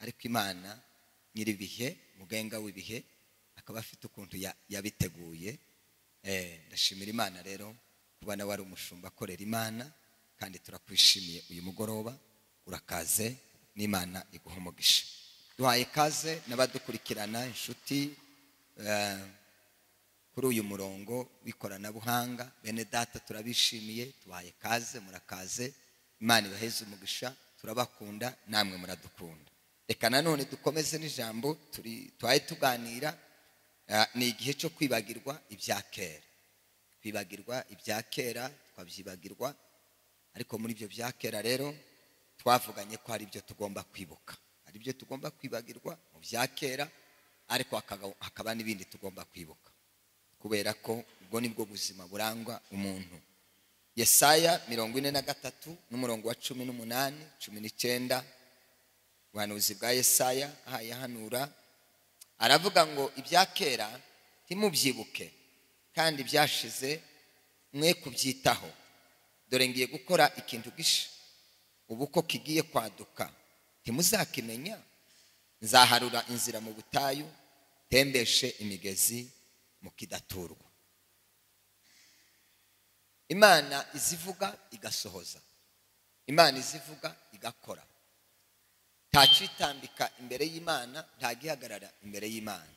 ariko imana nyir'ibihe mugenga w'ibihe akaba afite ukuntu ya- yabiteguye Eh, ndashimira imana rero kuba nawe ari umushumba akorera imana kandi turakwishimiye uyu mugoroba urakaze n'imana iguha umugisha duhaye ikaze n'abadukurikirana inshuti eh, kuri uyu murongo w'ikoranabuhanga bene data turabishimiye tubahaye kaze murakaze imana ibaheze umugisha turabakunda namwe muradukunda reka nanone dukomeze n'ijambo turi twari tuganira eh, ni igihe cyo kwibagirwa ibya kera kwibagirwa ibya kera twabyibagirwa ariko muri ibyo bya kera rero twavuganye ko hari ibyo tugomba kwibuka hari ibyo tugomba kwibagirwa mu bya kera ariko hakaba- hakaba n'ibindi tugomba kwibuka kubera ko ubwo nibwo buzima burangwa umuntu yesaya mirongo ine na gatatu n'umurongo wa cumi n'umunani cumi n'icyenda ubuhanuzi bwa yesaya ahaye ahanura aravuga ngo ibya kera ntimubyibuke kandi byashize mwe kubyitaho dore ngiye gukora ikintu gisha ubu ko kigiye kwaduka ntimuzakimenya nzaharura inzira mu butayu tembeshe imigezi mu kidaturwa imana izivuga igasohoza imana izivuga igakora ntacitambika imbere y'imana ntagihagarara imbere y'imana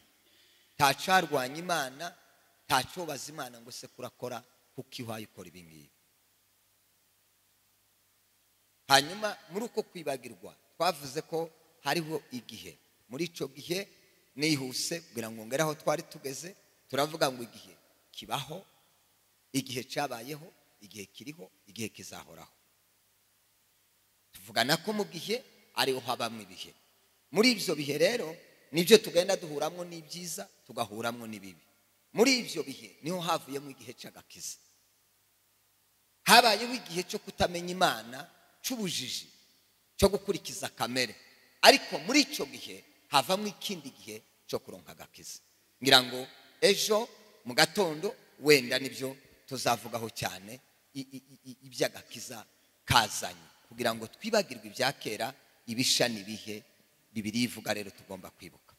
ntacarwanya imana ntacobaza imana ngo se kurakora kuko iwaye ukora ibi ngibi hanyuma muri uko kwibagirwa twavuze ko hariho igihe muri icyo gihe nihuse kugira ngo ngere aho twari tugeze turavuga ngo igihe kibaho igihe cyabayeho igihe kiriho igihe kizahoraho tuvugana ko mu gihe ariho habamo ibihe muri ibyo bihe rero nibyo tugenda duhuramwo n'ibyiza tugahuramwo n'ibibi muri ibyo bihe niho havuyemo igihe cy'agakiza habayeho igihe cyo kutamenya imana cy'ubujiji cyo gukurikiza kamere ariko muri icyo gihe havamo ikindi gihe cyo kuronka agakiza ngira ngo ejo mu gatondo wenda nibyo tuzavugaho cyane i- i- i- iby'agakiza kazanye kugira ngo twibagirwe ibya kera ibisha n'ibihe bibiri ivuga rero tugomba kwibuka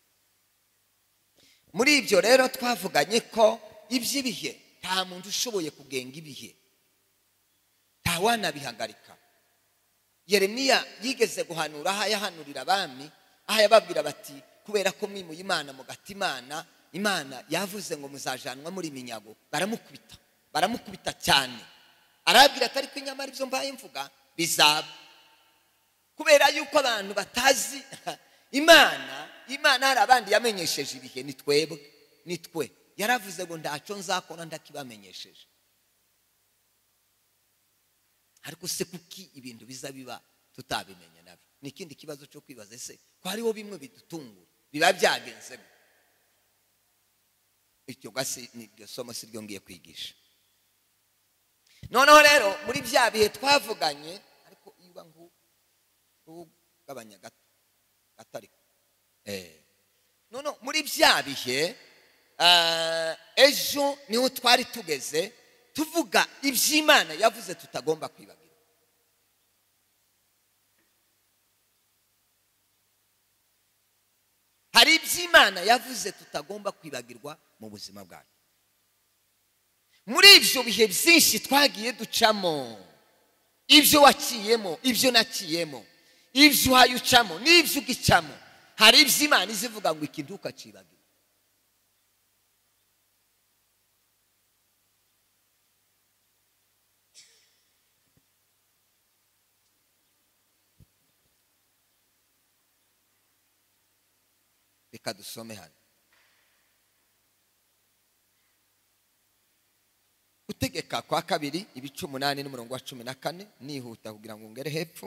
muri ibyo rero twavuganye ko iby'ibihe nta muntu ushoboye kugenga ibihe ntawanabihagarika yeremiya yigeze guhanura aho yahanurira abami aho yababwira bati kubera ko mwimuye imana mugata imana imana yavuze ngo muzajanwa muri minyago baramukubita baramukubita cyane arababwira ati ariko inyamara ibyo mbaye mvuga bizaba kubera yuko abantu batazi imana imana hari abandi yamenyesheje ibihe ni twebwe ni twe yaravuze ngo ntacyo nzakora ndakibamenyesheje ariko se kuki ibintu biza biba tutabimenye nabyo ni ikindi kibazo cyo kwibaza ese ko hariho bimwe bidutungura biba byagenze gute? iryo gasi ni iryo somo si ryo ngiye kwigisha noneho rero muri bya bihe twavuganye ariko iyo uba nk'ugabanya gato gato ariko Eh. noneho muri bya bihe ah, ejo niho twari tugeze tuvuga iby'imana yavuze tutagomba kwibagirwa hari iby'imana yavuze tutagomba kwibagirwa mu buzima bwacu muri ibyo bihe byinshi twagiye ducamo ibyo waciyemo ibyo naciyemo ibyo uhaye ucamo n'ibyo ugicamo hari ibyo imana izivuga ngo ikintu ukacibagirwa reka dusome hano gutegeka kwa kabiri ibice umunani n'umurongo wa cumi na kane nihuta kugira ngo ngere hepfo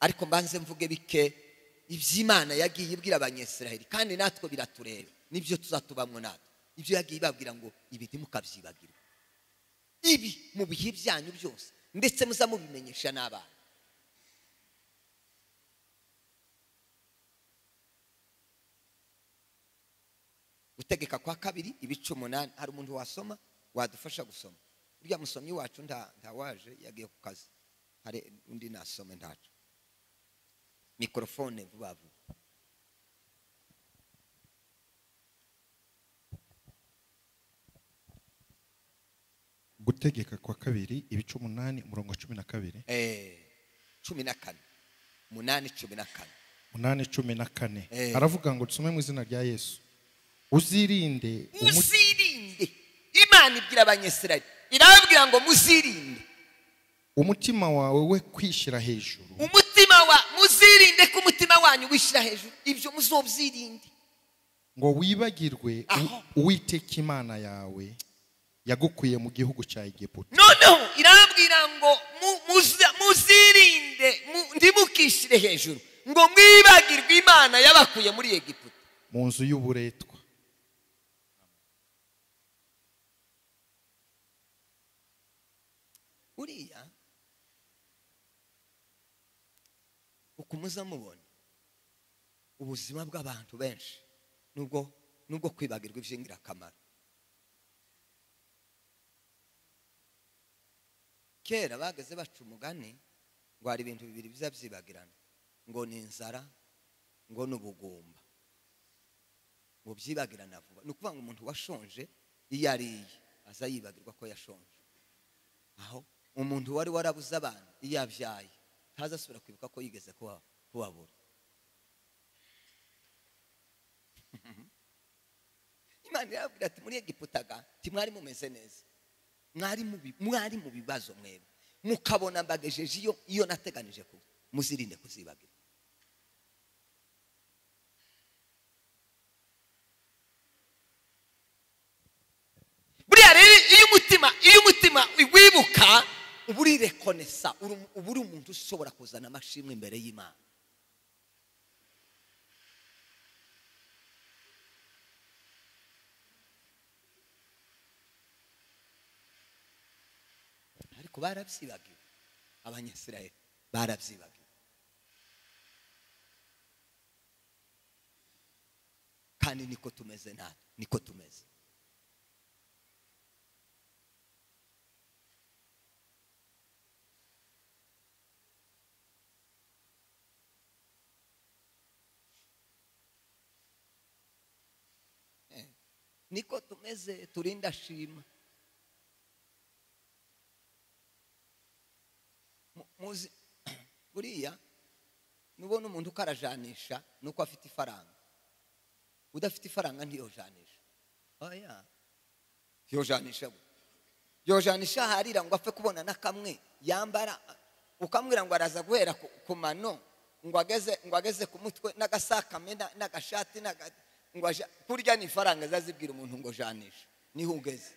ariko mbanze mvuge bike iby'imana yagiye ibwira abanyesiraheli kandi natwe biratureba nibyo tuzatubamwo natwe ibyo yagiye ibabwira ngo ibi ntimukabyibagirwe ibi mu bihe byanyu byose ndetse muza mubimenyesha n'abana gutegeka kwa kabiri ibice umunani hari umuntu wasoma wadufasha gusoma uriya musomyi wacu nta ntawaje yagiye ku kazi hari undi nasome ntacu mikorofone vuba vuba gutegeka kwa kabiri ibice umunani umurongo cumi na kabiri Eh, cumi na kane umunani cumi na kane umunani cumi na kane Eh. aravuga ngo dusome mu izina rya yesu uzirinde umu- muzirinde imana ibwira abanyesirayeli irababwira ngo muzirinde umutima wawe we kwishyira hejuru umutima wa muzirinde ko umutima wanyu wishyira hejuru ibyo muzobyirinde ngo wibagirwe u- Aho. uwiteka imana yawe yagukuye mu gihugu cya egiputa noneho irababwira ngo mu- muza- muzirinde mu- ntimukishyire hejuru ngo mwibagirwe imana yabakuye muri egiputa mu nzu y'uburetwa uriya uko umuza mubona ubuzima bw'abantu benshi nubwo nubwo kwibagirwa iby'ingirakamaro kera bageze baca umugani ngo hari ibintu bibiri biza byibagirana ngo ni inzara ngo ni ubugumba ngo byibagirana vuba ni ukuvuga ngo umuntu washonje iyo ariye aza yibagirwa ko yashonje aho umuntu wari warabuze abana iyo yabyaye ntazasubira kwibuka ko yigeze kuba- kubabura imana irababwira ati muri egiputaga ntimwari mumeze neza mwari mu bi- mwari mu bibazo mwebwe mukabona mbagejeje iyo iyo nateganije kuba muzirinde kuzibagira buriya rero iyo umutima iyo umutima wibuka uba urirekonesa uri- uba uri umuntu ushobora kuzana amashimwe imbere y'imana ariko barabyibagiwe abanyasirayeli barabyibagiwe kandi niko tumeze natwe niko tumeze niko tumeze turinda shima Mu- muzi buriya nubona umuntu uko arajanisha ni uko afite ifaranga udafite ifaranga ntiyojanisha oya yojanisha gute yojanisha harira ngo apfe kubona na kamwe yambara ukamwira ngo araza guhera ku, ku mano ngo ageze ngo ageze ku mutwe n'agasakamwe na- n'agashati n'aga- ngo aja- kurya ni ifaranga zazibwira umuntu ngo janisha niho ugeze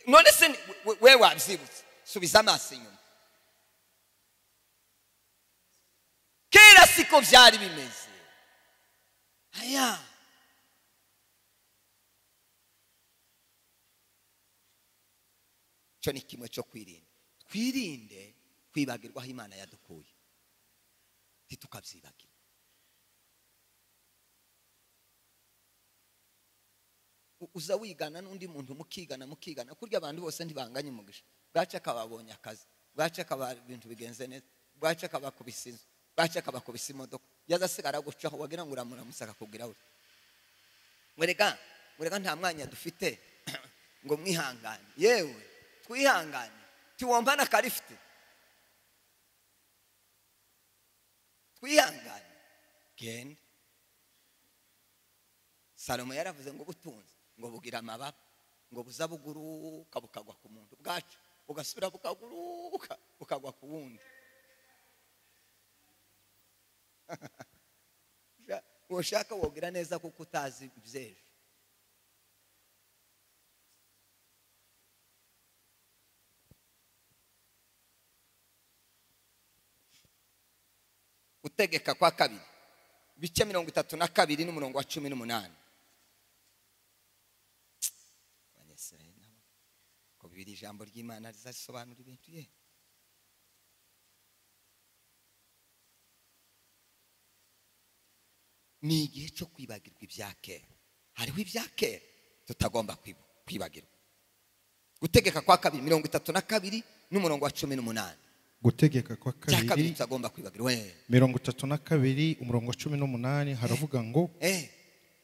none se ni- we- we wabyibutse subiza amaso inyuma kera siko byari bimeze aya cyo ni kimwe cyo kwirinda twirinde kwibagirwaho imana yadukuye ntitukabyibagirwe U- uza wigana n'undi muntu mukigana mukigana kurya abantu bose ntibanganye umugisha bwace akababonye akazi bwace akaba ibintu bigenze neza bwace akabakubisa inzu bwace akabakubisa imodoka yaza asigara agucaho wagira ngo uramuramusa akakubwira we mwereka mwereka nta mwanya dufite ngo mwihangane yewe twihangane tiwomba n'akarifite twihangane genda salomo yaravuze ngo butunze ngo bugira amababa ngo buza buguruka bukagwa ku muntu bwacu bugasubira bukaguruka bukagwa ku wundi Sha- ushaka wogira neza kuko utazi iby'ejo gutegeka kwa kabiri ibice mirongo itatu na kabiri n'umurongo wa cumi n'umunani abanyesirayeli nabo ko bibiri ijambo ry'imana rizasobanura ibintu ye ni igihe cyo kwibagirwa ibya kera hariho ibya kera tutagomba kwibu- kwibagirwa gutegeka kwa kabiri mirongo itatu na kabiri n'umurongo wa cumi n'umunani gutegeka kwa cya kabiri kabiri tutagomba kwibagirwa we mirongo itatu na kabiri umurongo wa cumi n'umunani haravuga ngo eh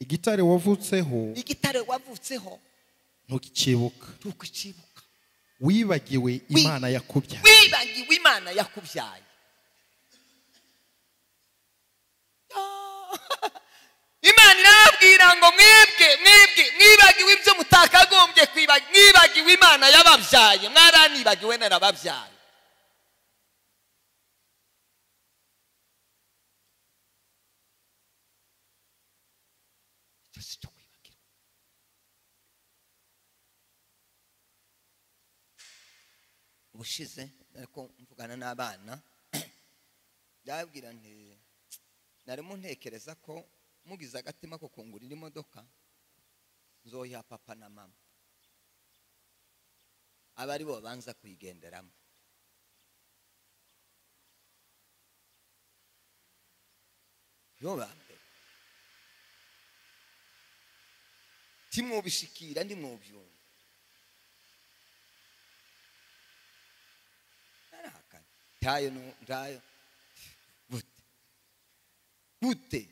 igitare wavutseho igitare wavutseho ntukibuka tukucibuka wibagiwe Wi- imana yakubyaye wibagiwe imana yakubyaye Ah, imana irababwira ngo mwebwe mwebwe mwibagiwe ibyo mutakagombye kwibagiwe mwibagiwe imana yababyaye mwaranibagiwe narababyaye Icyo si cyo kwibagirwa. ubushize ariko mvugana n'abana ndababwira nti narimo ntekereza ko mugize agatima ko kungurira imodoka nzoha papa na mama aba ari bo babanza kuyigenderamo yo ba mbere ntimwubishikira ntimwubyumva narahakanye ntayo nu- ntayo gute gute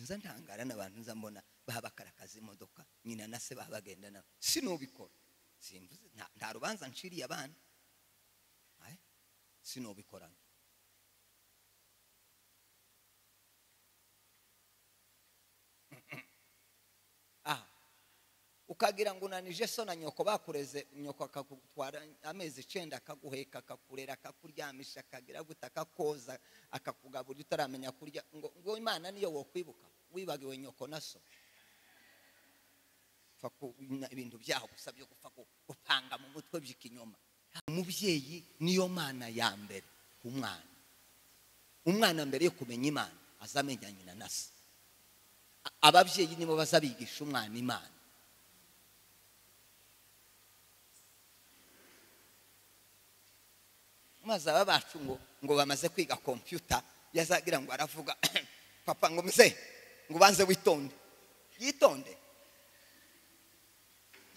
nza ntangara n'abantu nza mbona babakarakaza imodoka nyina na se babagenda nabo sinubikora simvuze nta- nta rubanza nshiriye abana Aye, sinubikora ah ukagira ngo unanije so na nyoko bakureze nyoko akagutwara amezi icyenda akaguheka akakurera akakuryamisha akagira gute akakoza akakugaburira utaramenya kurya ngo ngo imana niyo wokwibuka wibagiwe nyoko na so Upfa ku- na- ibintu byaho gusa byo gupfa gu- gupanga mu mutwe by'ikinyoma umubyeyi niyo mana ya mbere ku mwana umwana mbere yo kumenya imana aza amenya nyina na se A- ababyeyi nibo bazabigisha umwana imana maze aba bacu ngo ngo bamaze kwiga kompiyuta yazagira ngo aravuga papa ngo mze ngo ubanze witonde yitonde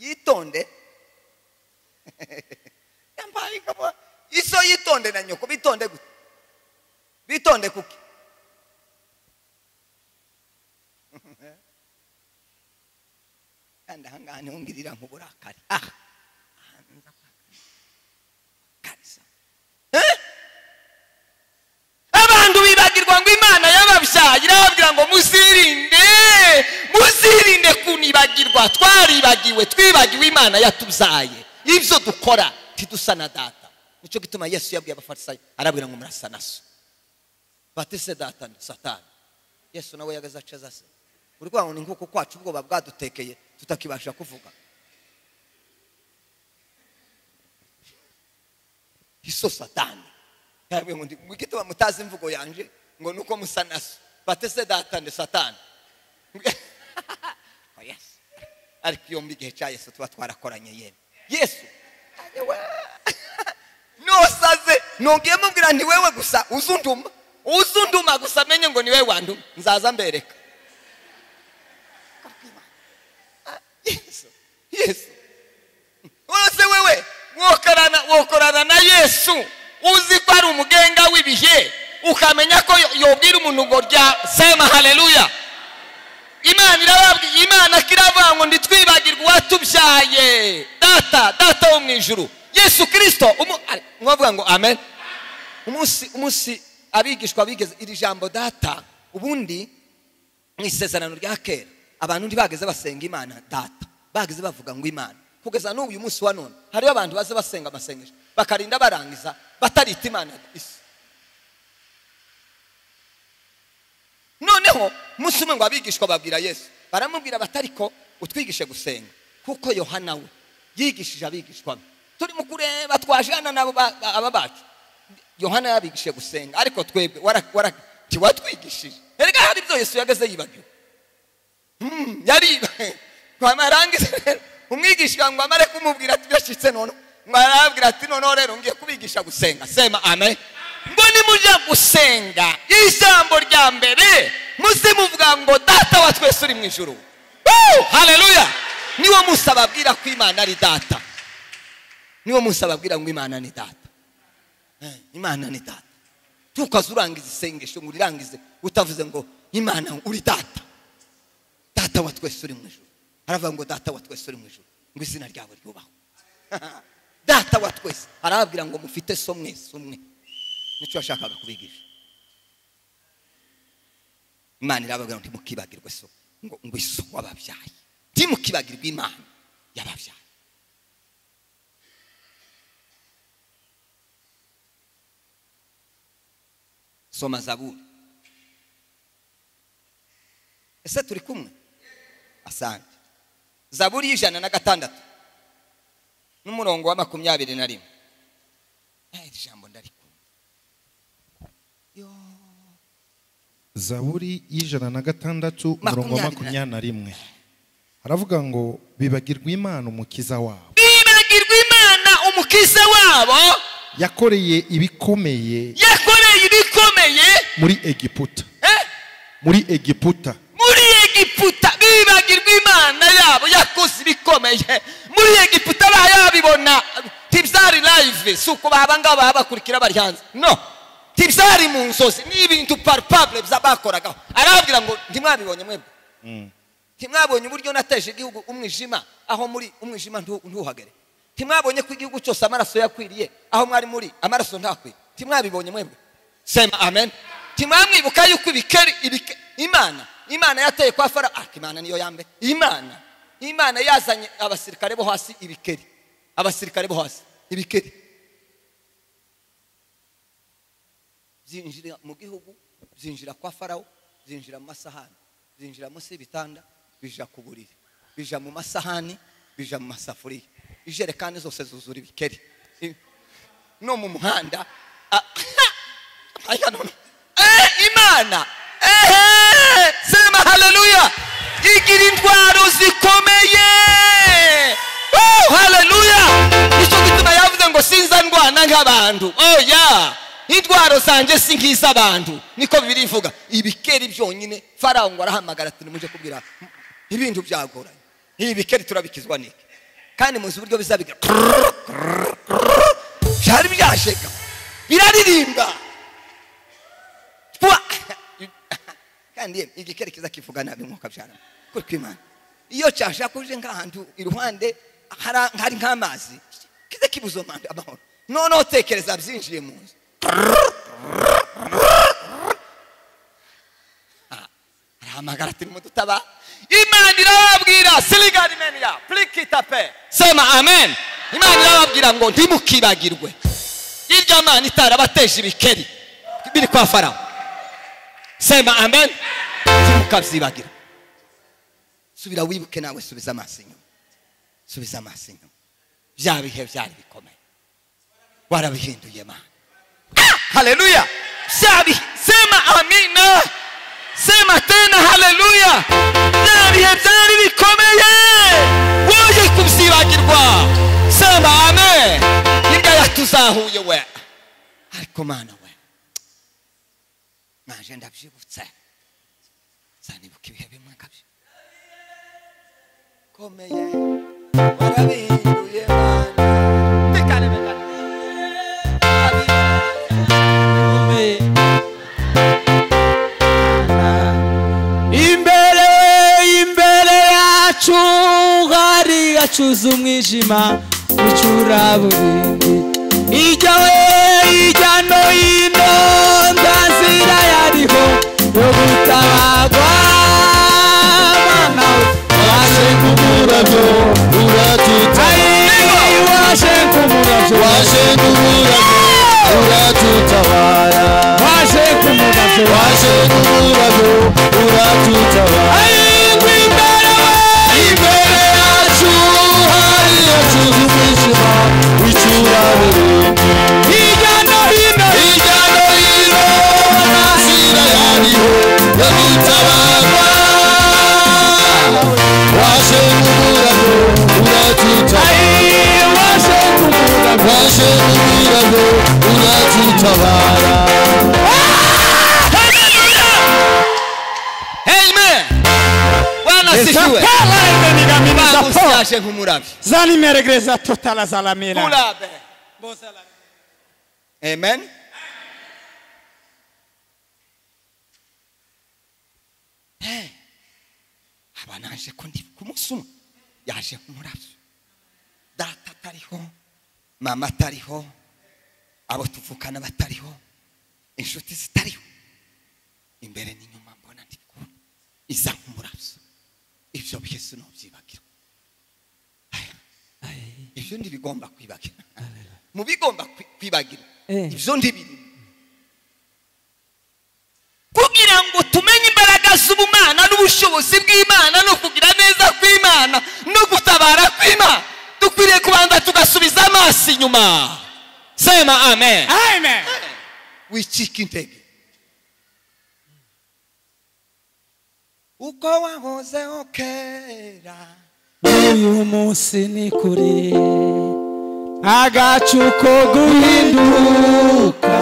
yitonde yambaye ikaba iso yitonde na nyoko bitonde gute bitonde kuki kandi ahangaha niho ngirira nk'uburakari aha ahantu nza kwakariza abantu bibagirwa ngo imana y'ababyaye irababwira ngo muzirinde muzirinde kunibagirwa twaribagiwe twibagiwe imana yatubyaye ibyo dukora ntidusa na data nicyo gituma yesu yabwiye abafarisayo arabwira ngo murasa na so batise data ni satani yesu nawe yagaze acaza se urwango ni nk'uko kwacu ubwoba bwadutekeye tutakibasha kuvuga iso satani yabwiye ngo ndi- gituma mutazi imvugo yanje ngo nuko musa na so batese data ni satani Oh, yes. ariko iyo mbi igihe cya yesu tuba twarakoranye yemwe yesu nosaze nongeye mubwira nti wewe gusa uzunduma uzunduma gusa menye ngo ni wewe wanduma nzaza mbereka Ah, yesu yesu wose wewe wokorana wokorana na yesu uzi ko ari umugenga w'ibihe ukamenya ko yo- yobwira umuntu ngo rya sema haleluya imana irababwiye imana ko iravuga ngo ntitwibagirwe uwatubyaye data data wo mu ijuru yesu kirisito umu- ari- mwavuga ngo amen umunsi umunsi abigishwa bigeze iri jambo data ubundi mu isezerano rya kera abantu ntibageze basenga imana data bageze bavuga ngo imana kugeza n'ubu uyu munsi wa none hariho abantu baze basenga amasengesho bakarinda barangiza batarita imana isi noneho umunsi umwe ngo abigishwa babwira yesu baramubwira bati ariko utwigishe gusenga kuko yohana we yigishije abigishwa be turimo kureba twajana nabo ba- ba- aba bacu yohana yabigishije gusenga ariko twebwe wara- wara- tiwatwigishije erega hari ibyo yesu yageze yibagiwe Mm, yari twamarangiza rero umwigisha ngo amare kumubwira ati byashyitse none ngo arabwira ati noneho rero ngiye kubigisha gusenga sema amen ngo nimujya gusenga ijambo rya mbere muze muvuga ngo data wa twese uri mu ijuru haleluya niwo munsi ababwira ko imana ari data niwo munsi ababwira ngo imana ni data Eh, imana ni data ntukaze urangiza isengesho ngo urirangize utavuze ngo imana uri data data wa twese uri mu ijuru haravuga ngo data wa twese uri mu ijuru ngo izina ryawe ryubahwe data wa twese arababwira ngo mufite so mwese umwe nicyo yashakaga kubigisha imana irababwira ngo ntimukibagirwe so ngo ngo iso wababyaye ntimukibagirwe imana yababyaye soma zaburi ese turi kumwe asante zaburi y'ijana na gatandatu n'umurongo wa makumyabiri na rimwe Eh, iri jambo ndarikunda Yoo. zaburi y'ijana na gatandatu umurongo wa Makumyabiri na- makumyabiri na rimwe haravuga ngo bibagirwa imana umukiza wabo bibagirwa imana umukiza wabo yakoreye ibikomeye yakoreye ibikomeye muri egiputa eh, muri egiputa muri egiputa bibagirwa imana yabo yakoze ibikomeye muri egiputa bayabibona tibyari live si uko babangaba baba bakurikira bari hanze no tibyari mu nzozi ni ibintu palpable bya- bakoragaho arababwira ngo ntimwabibonye mwebwe ntimwabonye uburyo nateje igihugu umwijima aho muri umwijima ntu- ntuhagere ntimwabonye ko igihugu cyose amaraso yakwiriye aho mwari muri amaraso ntakwiye ntimwabibonye mwebwe sema amen ntimwamwibuka yuko ibikeri ibike- imana imana yateye kwa fara ah imana niyo ya mbere imana imana yazanye abasirikare bo hasi ibikeri abasirikare bo hasi ibikeri byinjira mu gihugu byinjira kwa farawo byinjira mu masahani byinjira munsi y'ibitanda bija ku buriri bija mu masahani bija mu masafuriya ijerekani zose zuzura ibikeri I- no mu muhanda a- Ariko noneho, eh, imana ehe sema haleluya igira intwaro zikomeye Oh, haleluya nicyo gituma yavuze ngo sinza ndwana nk'abantu oya intwaro zanjye si nk'iz'abantu niko bibiri ivuga ibikeri byonyine farawo ngo arahamagara ati nimuje kubwira ibintu byagoranye ibi bikeri turabikizwa niki kandi muzi uburyo bizabigira byari byashega biraririmba Pwa! kandi yemwe igikere kiza kivuga nabi nkuko byara kuri kwimana iyo cyashaka uje nk'ahantu iruhande hara- hari nk'amazi kiza kibuza amahoro amahoro noneho tekereza byinjiye mu nzu arahamagara ati nimudutaba imana irababwira sirigari meni ya purikita pe sema amen imana irababwira ngo ntimukibagirwe irya mana itarabateje ibikeri biri kwa farawo sema amen ntimukabyibagira subira wibuke nawe subiza amaso inyuma subiza amaso inyuma bya bihe byari bikomeye warabihinduye mana haleluya bya bihe sema amina sema tena haleluya bya bihe byari bikomeye woye kubyibagirwa sema amen hirya tuzahuye we ariko mana we nanje ndabyibutse zanibuka ibihe bimwe nkabyo komeye warabihinduye mana tekane mekane imbere imbere yacu hari gacuza umwijima bucuraburindi ijya we ijya no hino nta nzira yariho yo gutabagwa mana waje kumurabyo uratuta waje kumurabyo waje kumurabyo uratutabara waje kumurabyo waje kumurabyo uratutabara ariko imbere imbere yacu hari yacuza umwijima w'icyuraburindi hirya no hino hirya no hino ntasira yariho yo gutabarwa waje kumurabyo uratutabara waje kumurabyo waje kumurabyo uratutabara Haleluya! Amen. Bwana Usijue. Takala Ba ndenigamiriza musi po. yaje nk'umurabi Zanimeregereza totala zalamira. murabe amen Eh, aba naje ko ndi ku munsi umwe yaje nk'umurabyo data atariho mama atariho abo tuvukana batariho inshuti zitariho imbere n'inyuma mbona ndi kubona iza nk'umurabyo ibyo byose ntubyibagirwe ibyo ntibigomba kwibagirwa mu bigomba kwi- kwibagirwa Eh. ibyo ntibirimo kugira ngo tumenye imbaraga z'ubumana n'ubushobozi bw'imana no kugira neza kw'imana no gutabara kw'imana dukwiriye kubanza tugasubiza amaso inyuma sema amen Amen. wicika intege uko wahozeho kera Uyu munsi ni kuri agacuko guhinduka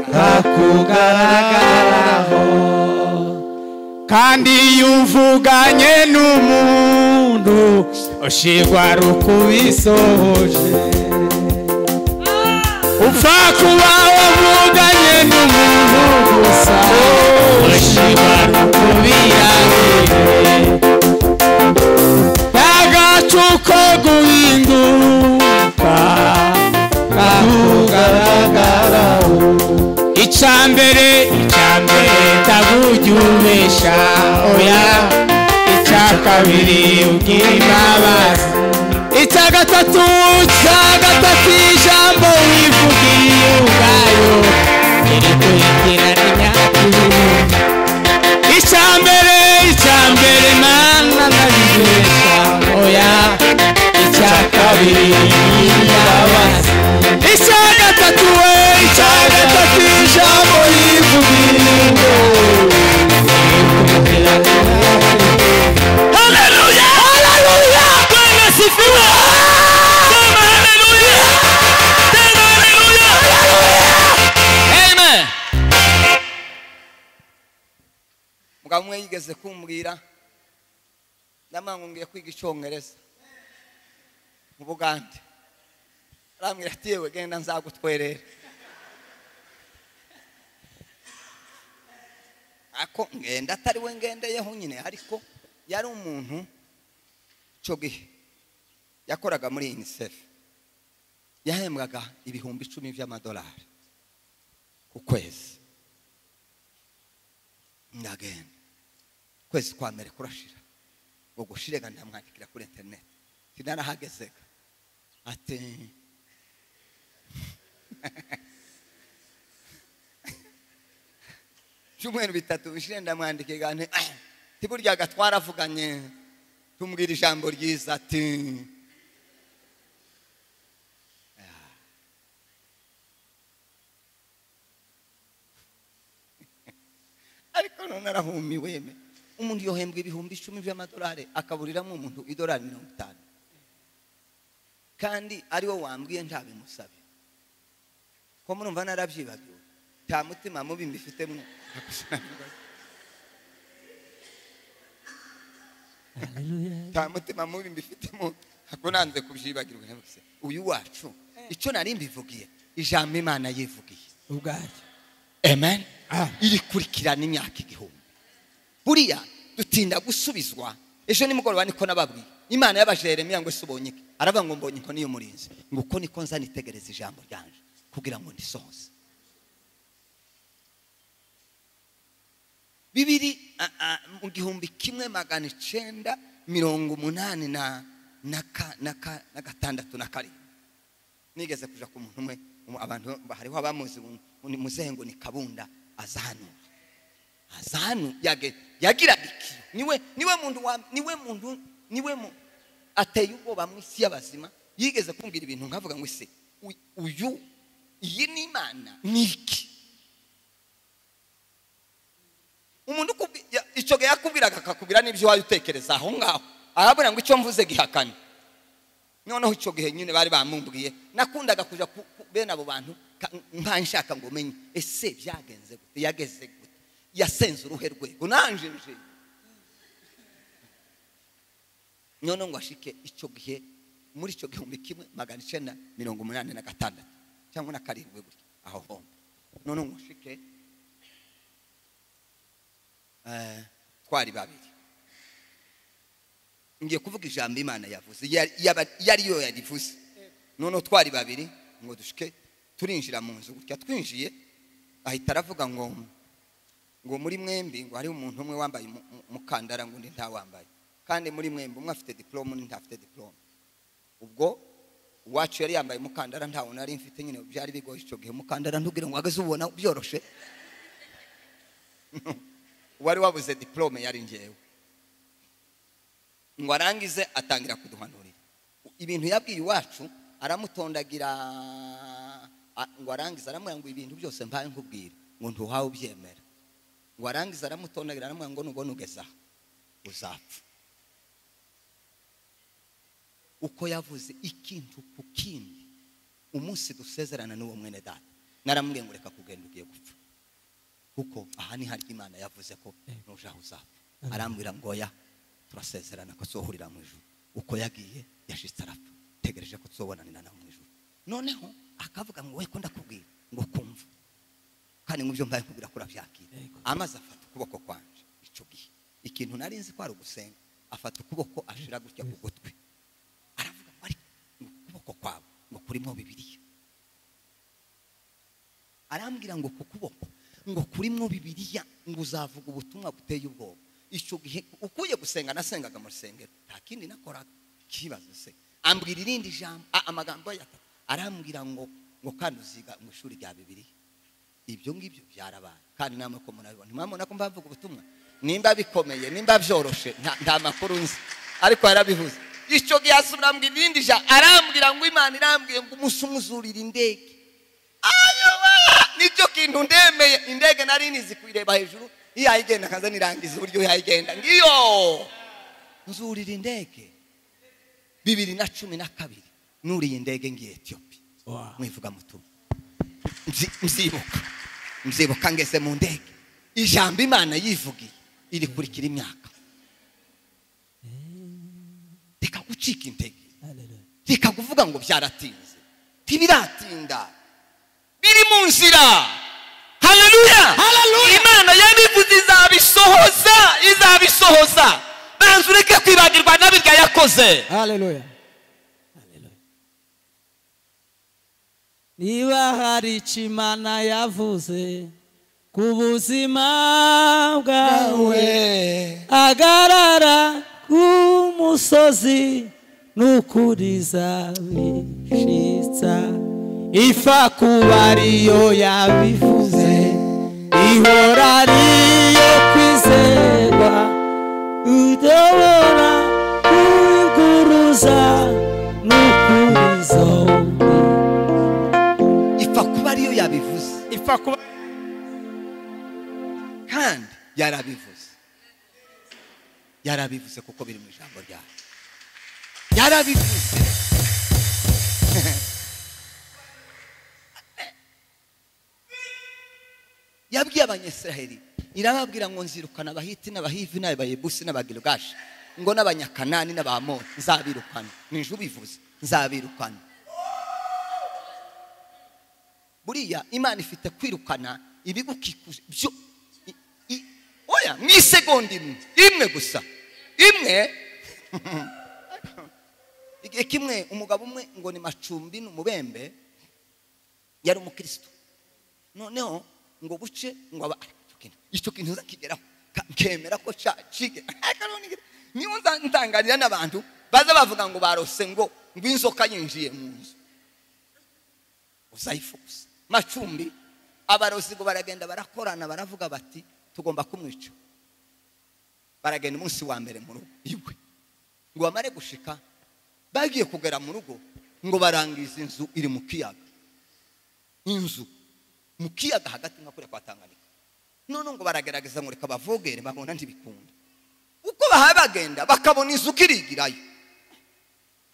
kakugaragaraho kandi iyo uvuganye n'umuntu ushirwa rukubisoje upfa kuba wavuganye n'umuntu gusa ushirwa rukubiyangire agacuko guhinduka kakugaragaraho icya mbere icya mbere ndabujya ubeshya oya icya kabiri ubwira imbabazi icya gatatu icya gatatu ijambo wivugiye ubwayo riri kuyitirana imyaka ibiri icyambere icyambere mana nabibeshya oya icya kabiri yabazi icya gatatu we icya gatatu ijambo yivugiringo haleluya haleluya bwana sifiwe sema haleluya sema haleluya amen mugabo umwe yigeze kumbwira ndamanga ngiye kwiga icyongereza mu bugande arambwira ati yewe genda nzagutwerere ako ngenda atari we ngendeyeho nyine ariko yari umuntu icyo gihe yakoraga muri unicef yahembwaga ibihumbi icumi by'amadolari ku kwezi ndagenda kwezi kwa mbere kurashira ngo gushirega ndamwandikira kuri interineti sinarahagezega ati ibyumweru bitatu bishire ndamwandikira nti tiburyaga twaravuganye tumubwira ijambo ryiza ati ariko none arahumiwe me umuntu yohembwa ibihumbi icumi by'amadolari akaburiramo umuntu idolari mirongo itanu kandi ari wo wambwiye ntabimusabe ko murumva narabyibagiwe nta mutima mubi mbifitemo nta mutima mubi mbifitemo ako nanze kubyibagirwa rwose uyu wacu icyo nari mbivugiye ijambo imana yivugiye ubwacyo amen Amen. irikurikirana imyaka igihumbi buriya dutinda gusubizwa ejo nimugoroba niko nababwiye imana y'abaje yeremiya ngo ese ubonye iki aravuga ngo mbonye inkoni y'umurinzi ngo uko niko nza nitegereza ijambo ryanje kugira ngo ndisohoze bibiri a- a, mu gihumbi kimwe magana icenda mirongo umunani na na ka- na ka- na gatandatu na karindwi nigeze kuja ku muntu umwe umu- abantu hariho abamuzi ngo ni muzehe ngo ni kabunda azahanu azahanu yage yagiraga iki niwe niwe muntu wa niwe muntu niwe mu ateye ubwoba mu isi y'abazima yigeze kumbwira ibintu nkavuga ngo ese uy- uyu iyi ni imana ni iki umuntu ukubwi- ya- icyo gihe yakubwiraga akakubwira n'ibyo wajya utekereza aho ngaho arabona ngo icyo mvuze gihakane noneho icyo gihe nyine bari bamumbwiye nakundaga kujya ku ku- bene abo bantu ka- nka nshaka ngo menye ese byagenze gute yageze gute yasenze uruhe rwego nanjye nje none ngo ashike icyo gihe muri icyo gihumbi kimwe magana icyenda mirongo umunani na gatandatu cyangwa na karindwi gutya aho homba none ngo ashike eh, twari babiri ngiye kuvuga ijambo imana yavuze yari- yaba- yari yo yarivuze noneho twari babiri ngo dushike turinjira mu nzu gutya twinjiye ahita aravuga ngo ngo muri mwembi ngo hariho umuntu umwe wambaye umu- umu- umukandara ngo undi ntawambaye kandi muri mwembi umwe afite diporome undi ntafite diporome ubwo uwacu yari yambaye umukandara ntawo nari mfite nyine byari bigoye icyo gihe umukandara ntubwire ngo wageze ubona byoroshe wari wabuze diporome yari ngewe ngo arangize atangira kuduhanurira ibintu yabwiye iwacu aramutondagira a- ngo arangize aramubwira ngo ibintu byose mbaye nkubwira ngo ntuhawe ubyemera ngo arangize aramutondagira aramubwira ngo nubwo nugeze aha uzapfa uko yavuze ikintu ku kindi umunsi dusezerana n'uwo mwene data naramubwiye ngo reka kugenda ugiye gupfa kuko aha ni harya imana yavuze ko nujaho uzapfa arambwira ngo oya turasezerana ko tuzohurira mu ijuru uko yagiye yashitse arapfa tegereje ko tuzobonanira nawe mu ijuru noneho akavuga ngo we ko ndakubwira ngo kumva kandi nk'ibyo mbaye nkubwira ko urabyakira amaze afata ukuboko kwanje icyo gihe ikintu nari nzi ko ari ugusenga afata ukuboko ashira gutya ku gutwi aravuga ngo ariko ngo ukuboko kwawe ngo kurimo bibiliya arambwira ngo ku kuboko ngo kurimo bibiliya ngo uzavuga ubutumwa buteye ubwoba icyo gihe ukuye gusenga nasengaga mu rusengero nta kindi nakoraga kibazo se ambwira irindi jambo a- amagambo ya arambwira ngo ngo kandi uziga mu ishuri rya bibiliya ibyo ngibyo byarabaye kandi namwe ko murabibona mwamubona ko mbavuga ubutumwa nimba bikomeye nimba byoroshe nta- nta makuru nzi ariko yarabivuze icyo gihe asubira mu irindi ja arambwira ngo imana irambwiye ngo umunsi umuzurira indege ayoba nicyo kintu ndemeye indege nari nizi kuyireba hejuru yayigenda akaza nirangiza uburyo yayigenda ngiyo nzurira indege bibiri na cumi na kabiri nuriye indege ngiye etiyopi Wow. mwivuga mutumwa Mzi- mzibuka mzibuka ngeze mu ndege ijambo imana yivugiye irikurikira imyaka reka gucika intege reka kuvuga ngo byaratinze ntibiratinda biri mu nzira haleluya imana yabivuze izabisohoza izabisohoza banza ureke kwibagirwa n'abirya yakoze haleluya Haleluya. niba hari icyo imana yavuze ku buzima bwawe agarara ku musozi n'ukuriza bishitsa ifa kuba ariyo yabivuze ihora ariyo kwizerwa udobora kuguruza n'ukuriza ipfa kuba ariyo yabivuze ifa kuba kandi yarabivuze yarabivuze kuko biri mu ijambo ryawe yarabivuze yabwiye abanyesiraheli irababwira ngo nzirukana abahiti n'abahivi n'abayebusi n'abagirugashi ngo n'abanyakanani n'abamoni nzabirukana nije ubivuze nzabirukana buriya imana ifite kwirukana ibigukikuje byo i- i- oya mu isegonda imwe imwe gusa imwe igihe kimwe umugabo umwe ngo ni macumbi ni umubembe yari umukristo noneho ngo buce ngo aba "Ah, icyo kintu icyo kintu nzakigeraho ka- nkemera ko cacige niyo nza- ntanganira n'abantu baza bavuga ngo barose ngo ngo inzoka yinjiye mu nzu uzayifuza macumbi abarozi ngo baragenda barakorana baravuga bati tugomba kumwica baragenda umunsi wa mbere mu rugo iwe ngo bamare gushika bagiye kugera mu rugo ngo barangiza inzu iri mu kiyaga inzu mu kiyaga hagati nka kuriya kwa tanganika none ngo baragerageza ngo reka bavogere babona ntibikunda uko bahaye bagenda bakabona inzu kirigirayo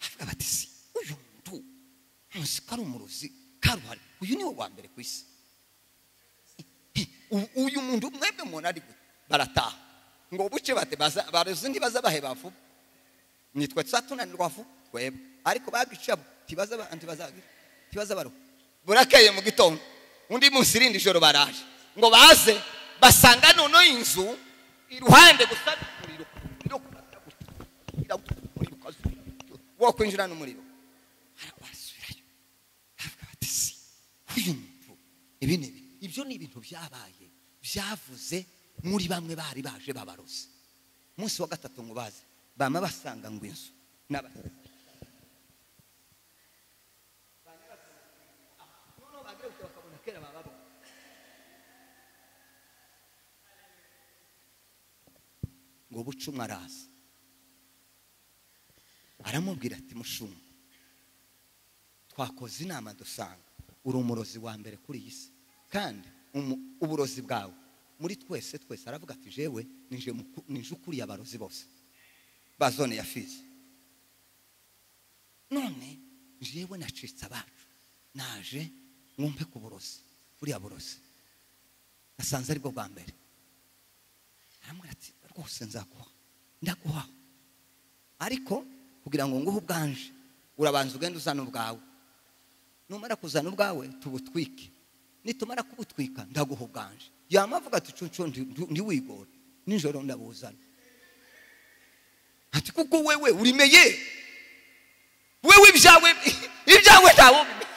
bavuga bati si uyu muntu ntuzi ko ari umurozi karuhari uyu niwe wa mbere ku isi Hi, u- uyu muntu mwebwe mubona ari gute barataha ngo buce bate baza- barozi ntibaza bahe bavuba nitwe tuzatunanirwa vuba twebwe ariko babicamo ntibaza abantu bazagira ntibaza baruha burakeye mu gitondo undi munsi irindi joro baraje ngo baze basanga noneho inzu iruhande gusa n'umuriro irakurata gutya, irakurata, umuriro ukazura, wo kwinjira n'umuriro Bara- barasubirayo bavuga bati si uyu muntu ibi ni ibi ibyo ni ibintu byabaye byavuze muri bamwe bari baje babarose umunsi wa gatatu ngo baze bama basanga ngo inzu n'abasanga ngo bucuma araza aramubwira ati mushuma twakoze inama dusanga uri umurozi wa mbere kuri iyi si kandi umu- uburozi bwawe muri twese twese aravuga ati jewe nije muku- nije ukuriye abarozi bose ba zone ya fizi none jewe nacitse abacu naje mwumve ku burozi buriya burozi nasanze aribwo bwa mbere aramubwira ati rwose nzaguha ndaguha ariko kugira ngo nguhe ubwanje urabanza ugenda uzana ubwawe numara kuzana ubwawe tubutwike nitumara kubutwika ndaguha ubwanje yama avuga ati cuncu ntiwigore nijoro ndabuzana ati kuko wewe urimeye wewe ibyawe ibyawe ntawe ubimenye.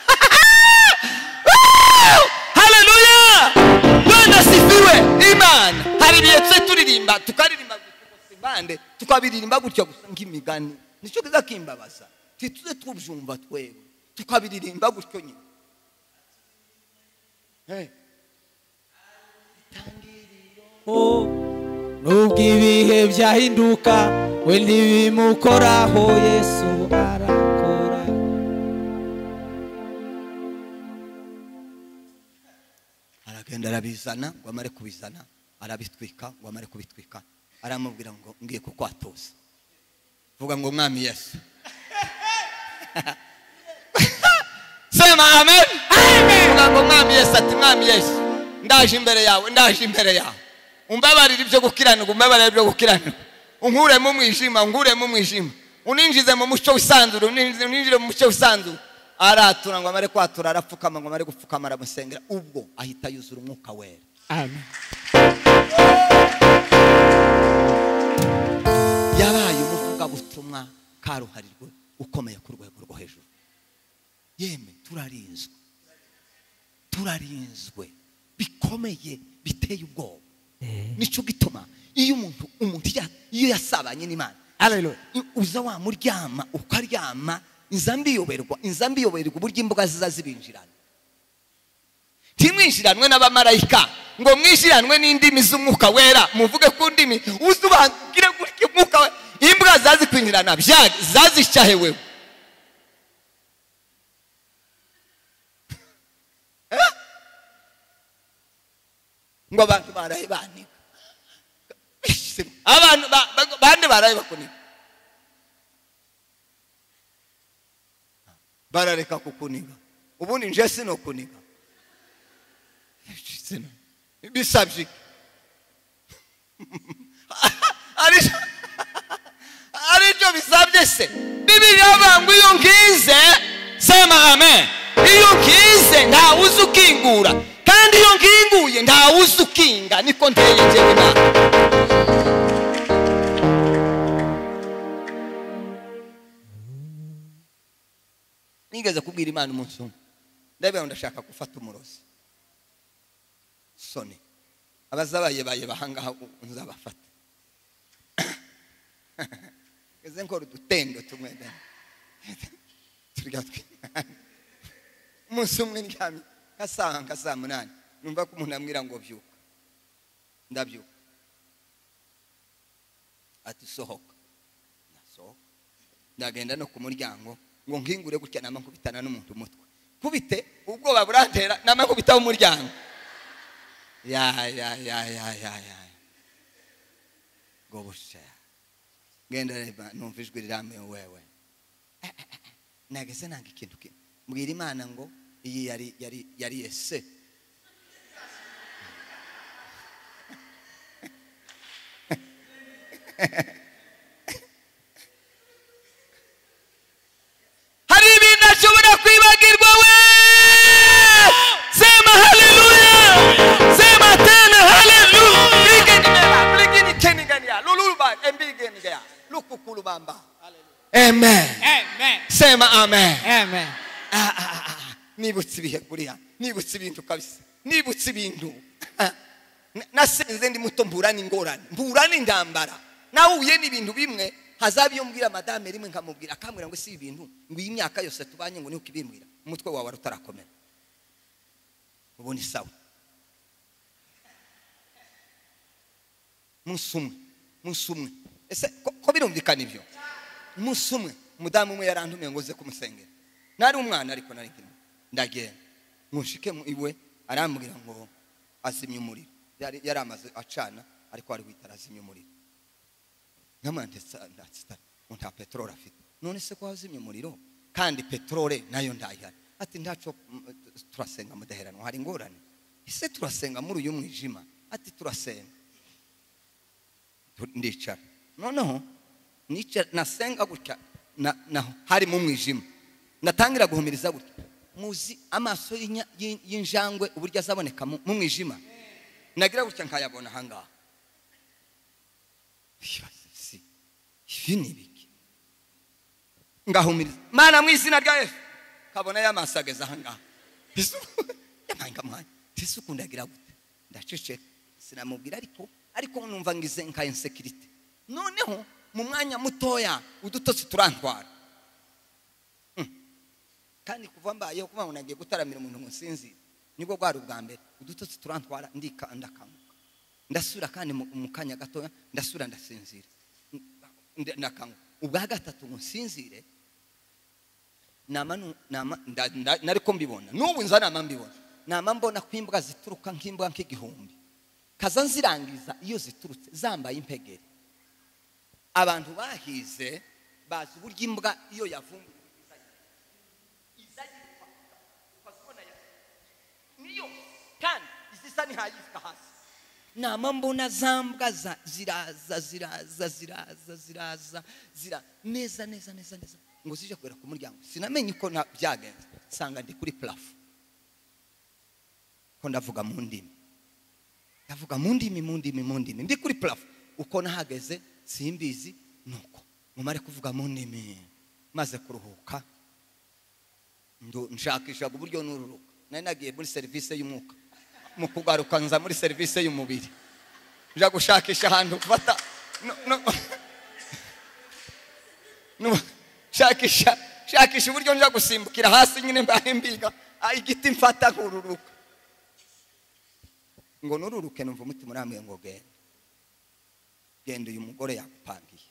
haleluya none asifiwe imana hari ibihe twe turirimba tukaririmba gusa impande tukabiririmba gutya gusa nk'imigani nicyo kiza kimbabaza ntituze tubyumva twebwe tukabiririmba gutyo nyine Eh, Oh, nubwo ibihe byahinduka we ntibimukoraho yesu arakora aragenda arabizana ngo amare kubizana arabitwika ngo amare kubitwika aramubwira ngo ngiye kukwatoza vuga ngo mwami yesu sema amen vuga ngo mwami yesu ati mwami yesu ndaje imbere yawe ndaje imbere yawe umbabarire ibyo gukiranirwa umbabarire ibyo gukiranirwa unkuremo umwijima unkuremo umwijima uninjize mu mucyo usanzure uninjire mu mucyo usanzure aratura ngo amare kwatura arapfukama ngo amare gupfukama aramusengera ubwo ahita yuzura umwuka wera amen yabaye umuvugabutumwa karuharirwe ukomeye ku rwego rwo hejuru yemwe turarinzwe turarinzwe bikomeye biteye ubwoba nicyo gituma iyo umuntu umuntu ya- iyo yasabanye n'imana Hallelujah. i- uza wamuryama ukaryama inzambi iyoberwa inzambi iyoberwa uburyo imbuga ziza zibinjirana ntimwishiranwe n'abamarayika ngo mwishiranwe n'indimi z'umwuka wera muvuge ku ndimi uzubangire gutya umwuka we imbwa zazikwinjirana byari zazishahewe Eh? ngo abantu baraye banika abantu ba- ba- bande baraye bakunika barareka kukuniga ubundi nje sinokuniga Sino. bisabye Ari- aribyo bisabye se bibiri ngo iyo ngize sema amen iyo ngize ntawe uzi ukingura kandi iyo nginguye ntawe uzi ukinga niko nteye njyewe nawe nigeze kubwira imana umunsi umwe ndabera ndashaka gufata umurozi soni abazabayebaye bahangaha ubu nzabafata ngeze nkora udutendo tumwe da. turya tw'imana umunsi umwe ndyamye nka saa nka saa munani numva ko umuntu ambwira ngo byuka ndabyuka ati sohoka nasohoka ndagenda no ku muryango ngo nkingure gutya nama nkubitana n'umuntu umutwe kubite ubwoba burantera nama nkubita umuryango ya ya ya ya ya ya ngo busha ngenda reba numva ijwi riramye wewe nageze nanga ikintu kimwe mbwira imana ngo iyi yari yari yari ese amen Ah, ah, ah, ah. nibutse ibihe buriya nibutse ibintu kabisa nibutse ibintu Ah. Na- nasenze ndi muto mburana ingorane mburana intambara nahuye n'ibintu bimwe hazaba iyo mbwira madame rimwe nkamubwira akambwira ngo si ibi bintu ngo iyi myaka yose tubanye ngo niho ukibimbwira umutwe wawe wari utarakomera ubu ni sawa umunsi umwe umunsi umwe ese ko- ko birumvikana ibyo umunsi umwe umudamu umwe yarantumiye ngo uze kumusengera nari umwana ariko nari nkiri muto. ndagenda nkushike mu iwe arambwira ngo azimye umuriro yari yari amaze acana ariko ari guhita arazimya umuriro nkamwana ndetse ndatsitara ngo nta peteroli afite none se ko wazimye umuriro kandi peteroli nayo ndayihari ati ntaco mm, turasenga mudaheranwa hari ingorane ese turasenga muri uyu mwijima ati turasenga tu- ndicara noneho nicara nasenga gutya na- naho hari mu mwijima natangira guhumiriza gutya muzi amaso y'inya- y'i- y'injangwe uburyo azaboneka mu mu mwijima nagira gutya nkayabona ahangaha si ibi ni ibiki ngahumiriza mana mu izina rya yesu kabona y'amaso ageze ahangaha Yesu, yampaye nkamwanya ese ukundagira gute ndaceceka sinamubwira ariko ariko numva ngize nka insekirite noneho mu mwanya mutoya udutotsi turantwara Mm. kandi kuva mbayeho kuba ngo nagiye gutaramira umuntu ngo nsinzire nibwo bwari ubwa mbere udutotsi turantwara ndika ndakanguka ndasubira kandi mu mu kanya gatoya ndasubira ndasinzira Ndi- ndakanguka ubwa gatatu ngo nsinzire nama nu- nama- nda- nda- nariko mbibona n'ubu nza nama mbibona nama mbona ko imbwa zituruka nk'imbwa nk'igihumbi kaza nzirangiza iyo ziturutse zambaye impegeri abantu bahize bazi uburyo imbwa iyo yavumbuye niyo kandi izisa ntihayisika hasi nama mbona za mbwa za- ziraza ziraza ziraza ziraza zira neza neza neza neza ngo zije kugera ku muryango sinamenye uko na- byagenze nsanga ndi kuri purafu ko ndavuga mu ndimi ndavuga mu ndimi mu ndimi mu ndimi ndi kuri purafu uko nahageze simbizi nuko mumare kuvuga mu ndimi maze kuruhuka ndo- nshakishaga uburyo nururuka nari nagiye muri serivisi y'umwuka mu kugaruka nza muri serivisi y'umubiri nja gushakisha ahantu gufata no- no- no- shakisha shakisha uburyo nja gusimbukira hasi nyine mbaye mbiga ah, igiti mfata nkururuka ngo nururuke numva umutima urambwiye ngo genda genda uyu mugore yagupangiye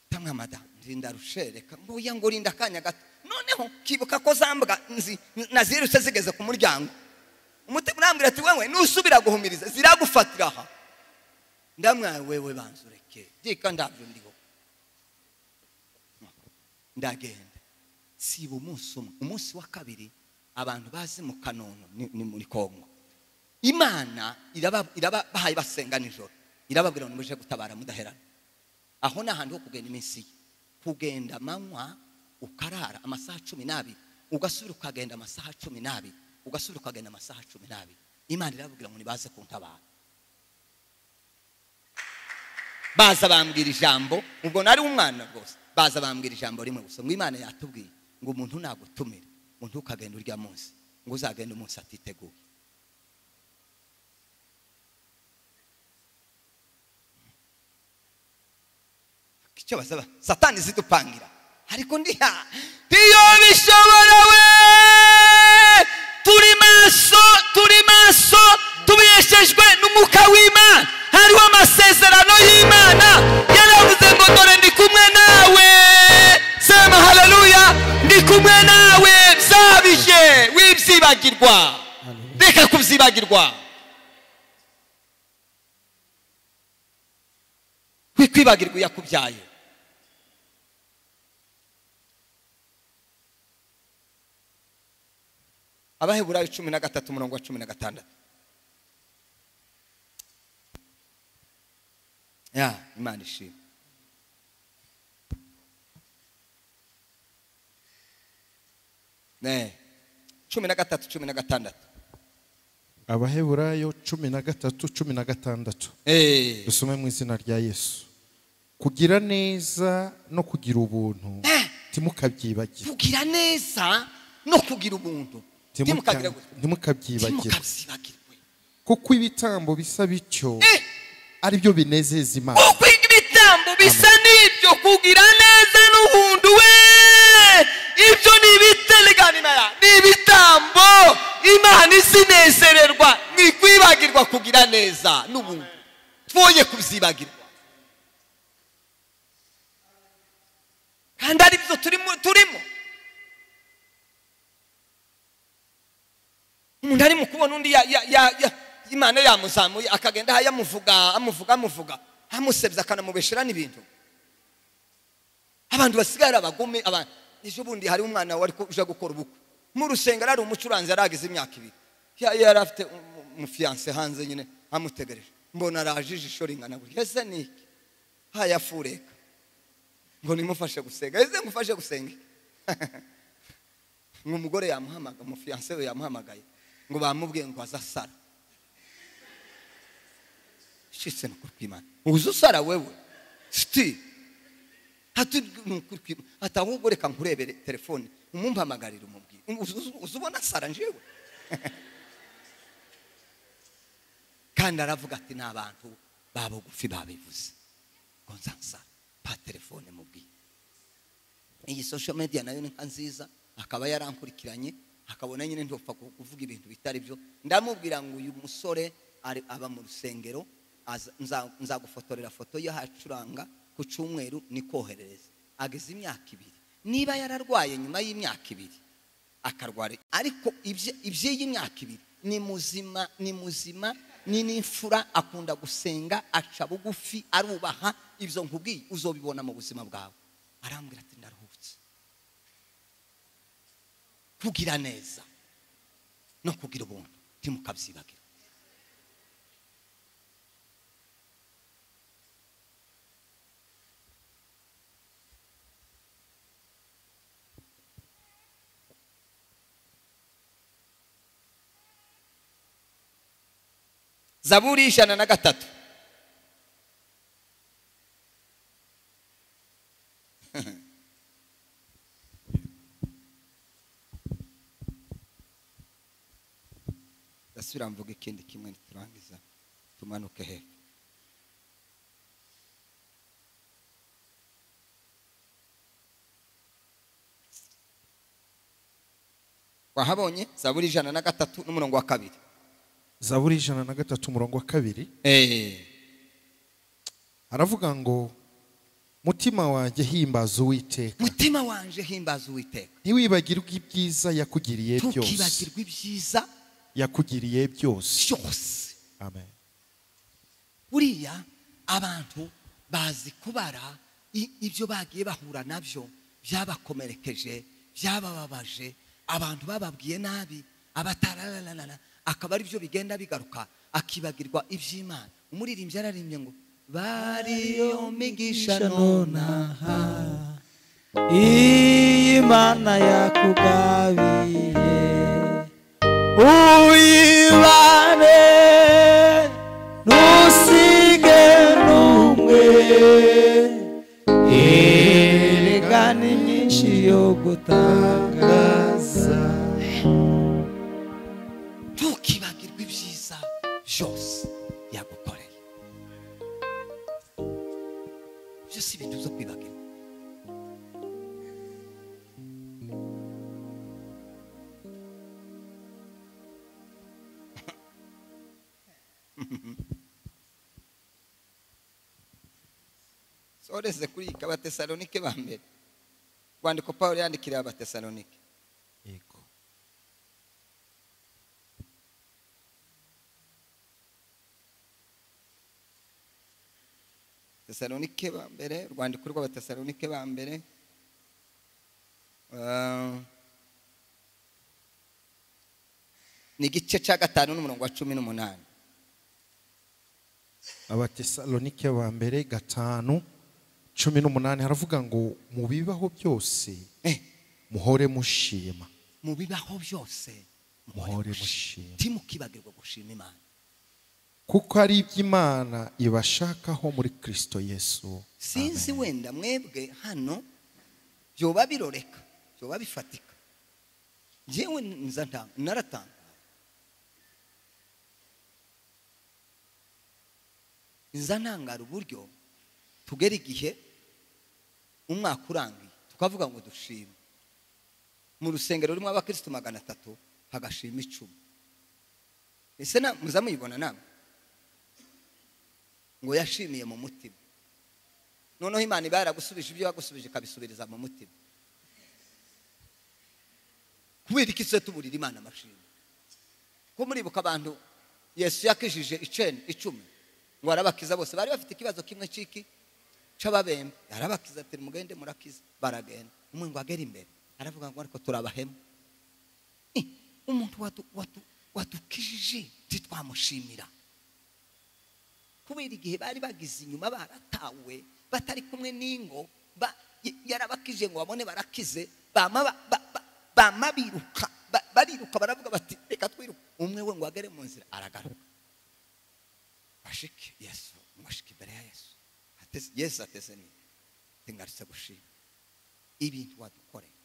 tamwe madamu nzinda rushereka mbuya ngo rinda akanya gato noneho kibuka ko zambwa nzi nazirutse zigeze ku muryango umutima urambwira ati wewe nusubira guhumiriza ziragufatira aha ndamwaye wewe banzureke byika ndabyo ndiho ndagenda siba umunsi umwe umunsi wa kabiri abantu bazi mu kanono ni, ni muri kongo imana iraba iraba bahaye basenga nijoro irababwira ngo nimuje gutabara mudaherana aho ni ahantu ho kugenda iminsi ye kugenda amanywa ukarara amasaha cumi n'abiri ugasubira ukagenda amasaha cumi n'abiri ugasubira ukagenda amasaha cumi n'abiri imana irababwira ngo nibaze kuntabara baza bambwira ijambo ubwo nari umwana rwose baza bambwira ijambo rimwe gusa ngo imana yatubwiye ngo umuntu nagutumira ngo ntukagenda urya munsi ngo uzagenda umunsi atiteguye icyo basaba satani zidupangira ariko ndiha iyo bishobora we turi maso turi maso tubeshejwe n'umwuka w'imana hariho amasezerano y'imana yaravuze ngo dore ndi kumwe nawe sema haleluya ndi kumwe nawe byabije wibyibagirwa reka kubyibagirwa wikwibagirwa iyo akubyaye abaheburayo cumi na gatatu umurongo wa cumi na gatandatu ya imana ishima ne cumi na gatatu cumi na gatandatu abaheburayo cumi na gatatu cumi na gatandatu Eh. dusome mu izina rya yesu kugira neza no kugira ubuntu ntimukabyibagire kugira neza no kugira ubuntu Ntimuka- ntimukabyibagirwe ntimukabyibagire ntimukabyibagirwe kuko ibitambo bisa bityo Eh, ari byo binezeza imana kuko ibitambo bisa n'ibyo kugira neza n'ubuntu we ibyo ni ibiteganira ni ibitambo imana izinezererwa ni kwibagirwa kugira neza n'ubuntu twoye kubyibagirwa kandi ari byo turimo turimo umuntu arimo kubona undi ya, ya, ya, ya, imana yamuzamuye akagenda aha yamuvuga amuvuga amuvuga amusebya akanamubeshera n'ibintu abantu basigara abagome aba- ejo bundi hari umwana wari ku- uje gukora ubukwe mu rusengero ari umucuranzi yari ageze imyaka ibiri Ya- yari afite umu- umufiyanse hanze nyine amutegereje mbona araje ijisho ringana gutya ese ni iki hayafureka ngo nimufashe gusenga ese mufashe gusenga ngo umugore yamuhamagaye umufiyanse we yamuhamagaye ngo bamubwiye ngo azasara shitse ni ukuri kw'imana uzi usara wewe siti hati ni ukuri kw'imana ati ahubwo reka nkurebere telefone umumpamagarire umubwire Uzi- uzi- uzi ubona asara njyewe kandi aravuga ati ni abantu ba bugufi babivuze ngo nzansara pa telefone mubwire iyi social media nayo ni nka nziza akaba yarankurikiranye akabona nyine ntopfa ku- kuvuga ibintu bitari byo ndamubwira ngo uyu musore ari- aba mu rusengero aza- nza- nzagufotorera foto ye hacuranga ku cyumweru nikoherereza ageze imyaka ibiri niba yararwaye nyuma y'imyaka ibiri akarwara ariko ibye- iby'iyi myaka ibiri ni muzima ni muzima ni n'imfura akunda gusenga aca bugufi arubaha ibyo nkubwiye uzobibona mu buzima bwawe arambwira ati ndaruhutse kugira neza no kugira ubuntu ntimukabyibagire zaburi ijana na gatatu ndasubira mvuga ikindi kimwe ntiturangiza tumanuke hepfo wahabonye zaburi ijana na gatatu n'umurongo wa kabiri zaburi ijana na gatatu umurongo wa kabiri Eh, aravuga ngo mutima wanjye himbaza uwiteka mutima wanje himbaza uwiteka ntiwibagirwe ibyiza yakugiriye byose tukibagirwa ibyiza yakugiriye byose byose amen buriya abantu bazi kubara i- ibyo bagiye bahura nabyo byabakomerekeje byabababaje abantu bababwiye nabi abatararanana akaba ari byo bigenda bigaruka akibagirwa iby'imana umuririmbyi yararimbye ngo bariyo migisha nonaha iyi mana yakugabiye uyibane ntusige n'umwe erega ni myinshi yo gutangaza ntukibagirwe ibyiza byose yagukoreye ibyo si ibintu byo kwibagirwa soreze kuri abatesalonike ba mbere rwandiko pawulo yandikiriye abatesalonike yego tesalonike ba mbere urwandiko rw'abatesalonike ba mbere Ah, ni igice cya gatanu n'umurongo wa cumi n'umunani abatesalonike ba mbere gatanu cumi n'umunani haravuga ngo mu bibaho byose Eh, muhore mushima mu bibaho byose muhore mushima timukibagirwa gushima imana kuko ari iby'imana ibashakaho muri kristo yesu sinzi wenda mwebwe hano byoba biroreka byoba bifatika njyewe nza nta- naratangaye nza ntangara uburyo tugera igihe umwaka urangiye tukavuga ngo dushime mu rusengero rurimo abakirisitu magana atatu hagashima icumi ese na- muza muyibona namwe ngo yashimiye mu mutima noneho imana iba yaragusubije ibyo yagusubije ikabisubiriza mu mutima kubera iki se tuburira imana amashimwe ko muribuka abantu yesu yakijije iceni icumi ngo arabakiza bose bari bafite ikibazo kimwe cy'iki cy'ababembe arabakiza ati mugende murakiza baragenda umwe ngo agere imbere aravuga ngo ariko turabahema Eh, umuntu wadu- wadu- wadukijije ntitwamushimira kubera igihe bari bagize inyuma baratawe batari kumwe n'ingo ba- y- yarabakije ngo babone barakize bama ba- ba- ba- bama biruka ba- bariruka baravuga bati reka twiruka umwe we ngo agere mu nzira aragaruka bashike yesu mwashike imbere ya yesu Ateze- yesu ateze ni ngarutse gushima ibintu wadukoreye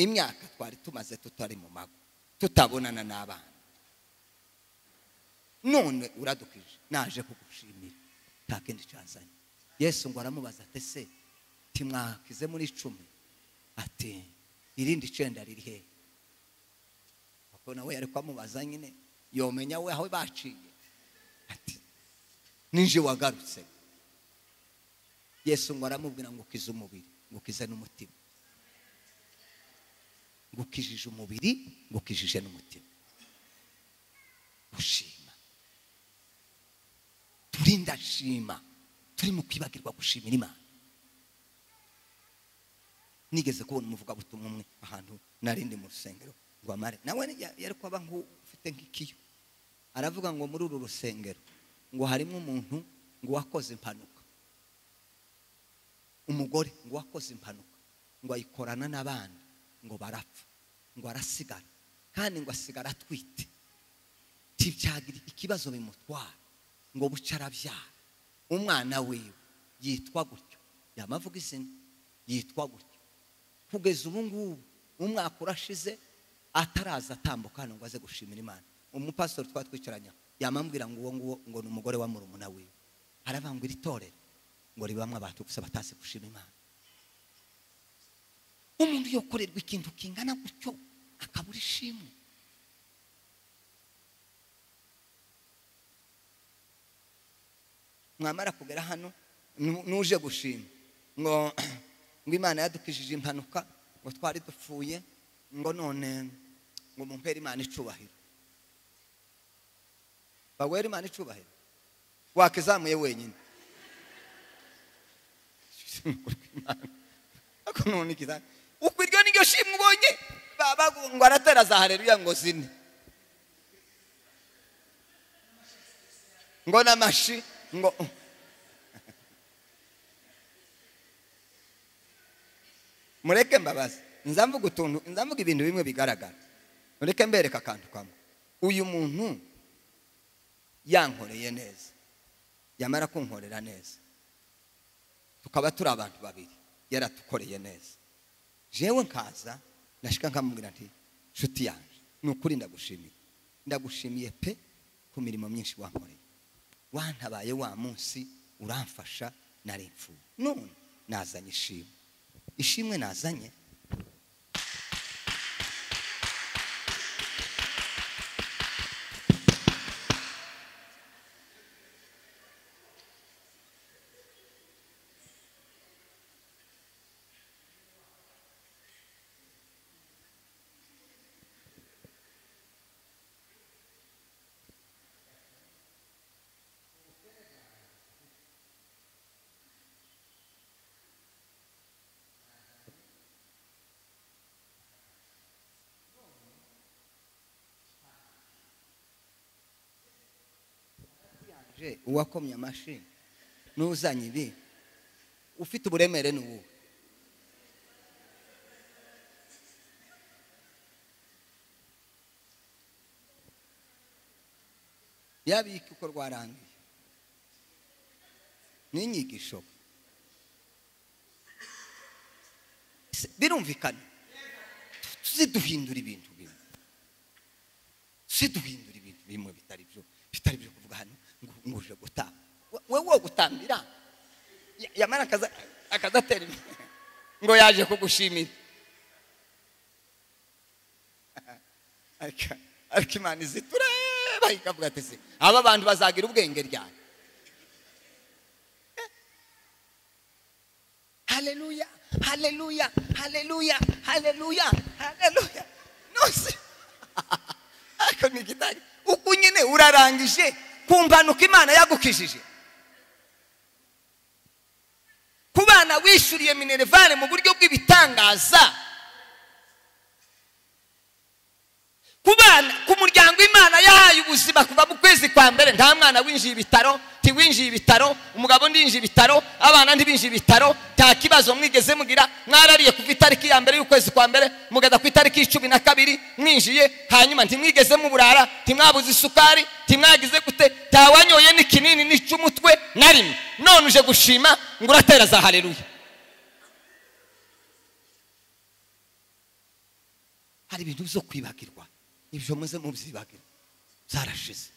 imyaka twari tumaze tutari mu mago tutabonana n'abana none uradukije naje kugushimira nta kindi cyazanye yesu ngo aramubaza ati se timwakize muri icumi ati irindi icenda riri he kuko nawe yari kwamubaza nyine yomenya we aho baciye ati ninje wagarutse yesu ngo aramubwira ngo ukize umubiri ngo ukize n'umutima ngo ukijije umubiri ngo ukijije n'umutima gushima turi ndashima turi mu kwibagirwa gushimira imana nigeze kubona umuvugabutumwa umwe ahantu nari ndi mu rusengero ngo amare nawe ya- yari kwaba nk'ufite nk'ikiyo aravuga ngo muri uru rusengero ngo harimo umuntu ngo wakoze impanuka umugore ngo wakoze impanuka ngo ayikorana n'abana ngo barapfa ngo arasigara kandi ngo asigara atwite tibyagira ikibazo bimutwara ngo buce arabyara umwana wiwe yitwa gutyo yamavuga izina yitwa gutyo kugeza ubu ngubu umwaka urashize ataraza atambuka hano ngo aze gushimira imana umupasiteri twaba twicaranye aho, yamambwira ngo uwo nguwo ngo ni umugore wa murumuna wiwe aravuga ngo iri torero ngo ribamwe abantu gusa batazi gushima imana umuntu yokorerwa ikintu kingana gutyo akabura ishimwe mwamara kugera hano nu- nuje gushima ngo ngo imana yadukijije impanuka ngo twari dupfuye ngo none ngo mumpere imana icubahiro bawera imana icubahiro wakizamuye wenyine ako none ikiza uko iryo niryo shimwe ubonye baba ngo aratera za hareruya ngo zine ngo n'amashi ngo mureke mbabaze nza mvuga utuntu nza mvuga ibintu bimwe bigaragara mureke mbereka akantu kamwe uyu muntu yankoreye neza yamara kunkorera neza tukaba turi abantu babiri yaratukoreye neza jewe nkaza nashika nkamubwira nti nshuti yanjye ni ukuri ndagushimiye ndagushimiye pe ku mirimo myinshi wankoreye wantabaye wa munsi uramfasha nari imfura none nazanye ishimwe ishimwe nazanye Je, uwakomye amashyi n'uzanye ibi ufite uburemere ni uwuhe yabika uko rwarangiye n'inyigisho Ese birumvikana tuze duhindura ibintu bimwe tuze duhindura ibintu bimwe bitari byo bitari byo kuvuga hano ngo ngo uje gutamba We- wowe wo gutambira Ya- yamara akaza- akazatera imbere ngo yaje kugushimira Ariko- ariko imana izi tureba ikavuga ati se aba bantu bazagira ubwenge ryane Haleluya, haleluya, haleluya, haleluya, haleluya. Nose. Ako ni kitari. Uku nyine urarangije ku mpanuka Imana yagukijije. Ku bana wishuriye minerevare mu buryo bw'ibitangaza. Ku bana, ku muryango Imana yahaye ubuzima kuva mu kwezi kwa mbere nta mwana winjiye ibitaro tiwinjiye ibitaro umugabo ndinjiye ibitaro abana ntibinjiye ibitaro nta kibazo mwigeze mugira mwarariye kuva itariki ya mbere y'ukwezi kwa mbere mugeza ku itariki cumi na kabiri mwinjiye hanyuma ntimwigeze muburara ntimwabuze isukari ntimwagize gute ntawanyoye n'ikinini nica umutwe na rimwe none uje gushima ngo uratera za hareruya hari ibintu byo kwibagirwa ibyo muze mubyibagirwa zarashize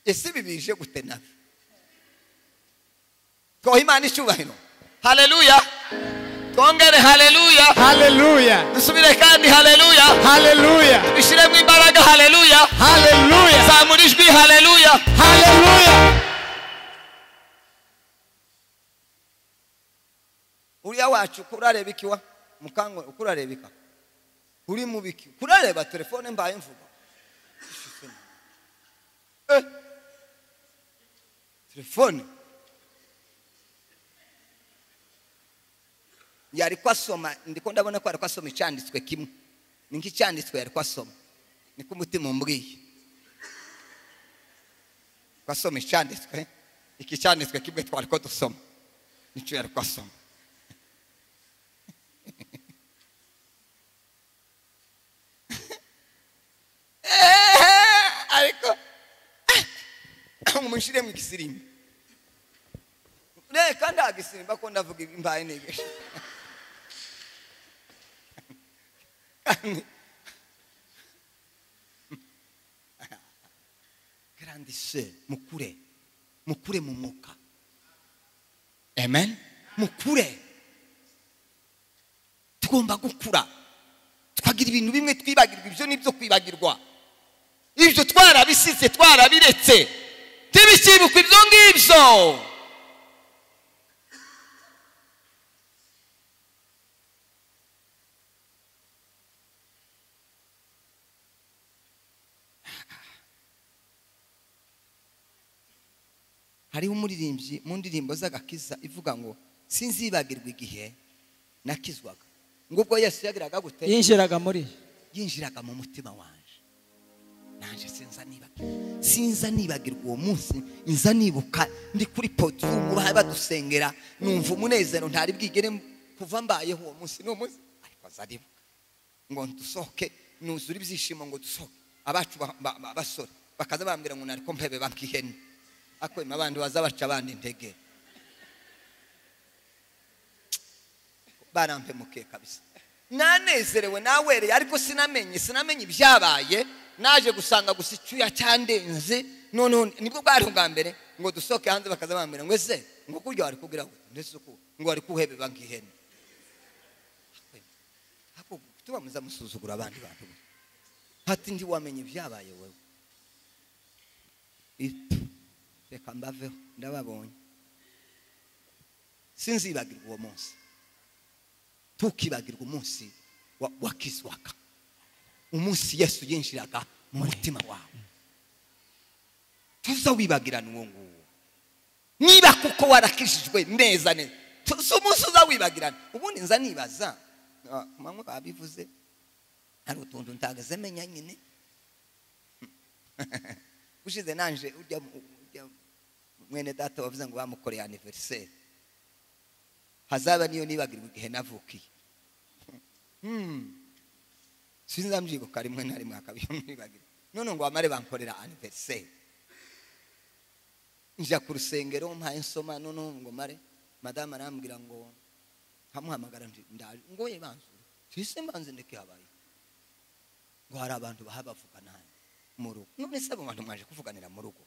ese ibi bije gute nawe twoha imana icyubahiro haleluya twongere haleluya Hallelujah. dusubire kandi haleluya Hallelujah. bishyiremo imbaraga haleluya Hallelujah. zamura ijwi haleluya Hallelujah. uriya wacu kurareba ikiwa mukangwe ukurareba ika uri mu biki kurareba telefone mbaye mvuga Eh. telefone yari ko asoma ndiko ndabona ko yari ko asoma icyanditswe kimwe ni nk'icyanditswe yari ko asoma niko umutima umbwiye ko asoma icyanditswe iki cyanditswe kimwe twari ko dusoma nicyo yari ko asoma Eh, ariko umushire mu gisirimba reka ndagisirimba ko ndavuga imbaye nigesha grande sœur mukure mukure mu mwuka amen mukure tugomba gukura tukagira ibintu bimwe twibagirwa ibyo ni ibyo kwibagirwa ibyo twarabisize twarabiretse ntibikibukwe ibyo ngibyo hariho umuririmbyi mu ndirimbo z'agakiza ivuga ngo sinzibagirwa igihe nakizwaga ngubwo yesu yagiraga gute yinjiraga muri yinjiraga mu mutima wanje nanjye sinza nibagirwa sinza nibagirwa uwo munsi nza nibuka ndi kuri podiyumu bari badusengera numva umunezero ntari bwigere kuva mbayeho uwo munsi ni umunsi ariko azaribuka ngo dusohoke nuzure ibyishimo ngo dusohoke abacu ba- ba- ba- basore bakaza bambwira ngo nari ko mpebe bakihene ako ima abandi baza baca abandi intege barampemukiye kabisa nanezerewe nawere ariko sinamenye sinamenye ibyabaye naje gusanga gusa icyuya cyandenze noneho nibwo bwari bwa mbere ngo dusohoke hanze bakaza bambwira ngo ese ngo kurya wari kugira ngo ndetse uku ngo wari kuhebeba nk'ihene ahubwo tuba muza musuzugura abandi bantu hati ntiwamenye ibyabaye wowe Ipfu, reka mbaveho ndababonye sinzibagirwa uwo munsi ntukibagirwe umunsi wa- wakizwaga umunsi yesu yinjiraga mu mutima wawe tuzawibagirana uwo nguwo niba kuko warakijijwe neza neza tu- si umunsi uzawibagirana ubundi nza nibaza ah, ku manywa babivuze hari utuntu ntagaze menya nyine ushize nanje urya mu- urya mwene data wavuze ngo bamukoreye aniveriseri hazaba niyo nibagirwa igihe navukiye Hmm. sinzambyibuka rimwe na rimwe akabyumwibagira none ngo bamare bankorera aniveriseri njya ku rusengero mpaye nsoma noneho ngo mare madamu arambwira ngo nkamuhamagara nti ndaje ngo ye banzu tise mbanze ndeke habaye ngo hari abantu bahabavuga nani mu rugo none se abo bantu mwaje kuvuganira mu rugo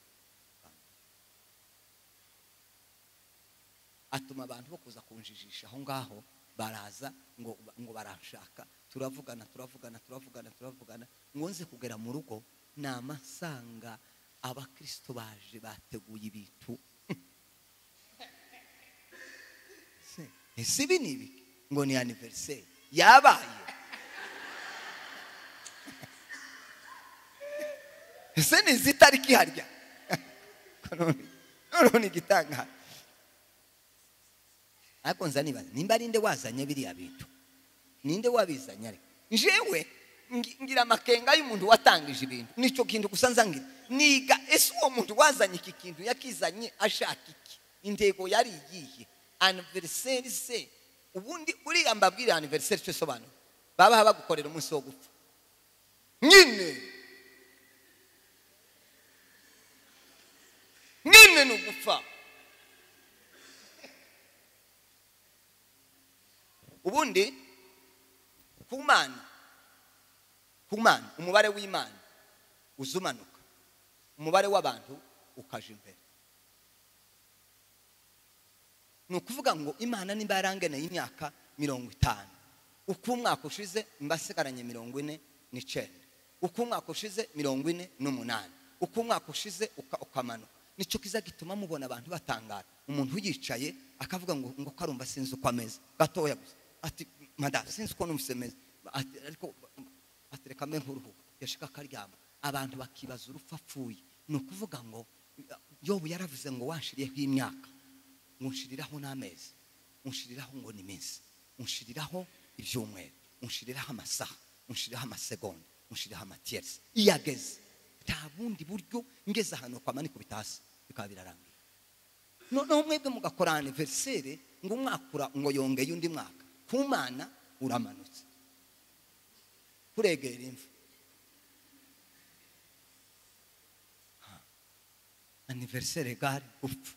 atuma abantu bo kuza kunjijisha aho ngaho baraza ngo ngo baranshaka turavugana turavugana turavugana turavugana ngo nze kugera mu rugo ni amasanga abakristo baje bateguye ibintu Se, ese ibi ni ibi ngo ni aniveriseri yabaye ese ni izi tariki harya noneho ni igitangaza ariko nza nibaza nimba ari nde wazanye biriya bintu ninde wabizanye ariko njyewe ngi- ngira amakenga y'umuntu watangije ibintu nicyo kintu gusa nzangira niga ese uwo muntu wazanye iki kintu yakizanye ashaka iki intego yari iyihe aniveriseri se ubundi uriya mbabwira aniveriseri cyo isobanura baba bagukorera umunsi wo gupfa nyine nyine ni ugupfa ubundi ku mana ku mana umubare w'imana uza umanuka umubare w'abantu ukaja imbere ni ukuvuga ngo imana nimba yarangeneye imyaka mirongo itanu uko umwaka ushize mba asigaranye mirongo ine n'icyenda uko umwaka ushize mirongo ine n'umunani uko umwaka ushize uka- ukamanuka nicyo kiza gituma mubona abantu batangara umuntu yicaye akavuga ngo ngo karumva sinzi uko ameze gatoya gusa ati madamu sinzi uko numvise meze ati ariko ati reka mbe nkuruhuka yashika akaryama abantu bakibaza urupfu apfuye ni ukuvuga ngo yobu yaravuze ngo wanshiriyeho imyaka nkunshiriraho n'amezi nkunshiriraho ngo ni iminsi nkunshiriraho ibyumweru nkunshiriraho amasaha nkunshiriraho amasegonda nkunshiriraho amatiyerisi iyo ageze nta bundi buryo ngeze ahantu kwa mani kubita hasi bikaba birarangiye noneho mwebwe mugakora aniveriseri ngo umwaka ura- ngo yongeye undi mwaka ku mana uramanutse kuregera imva Ha. aniveriseri gare upfa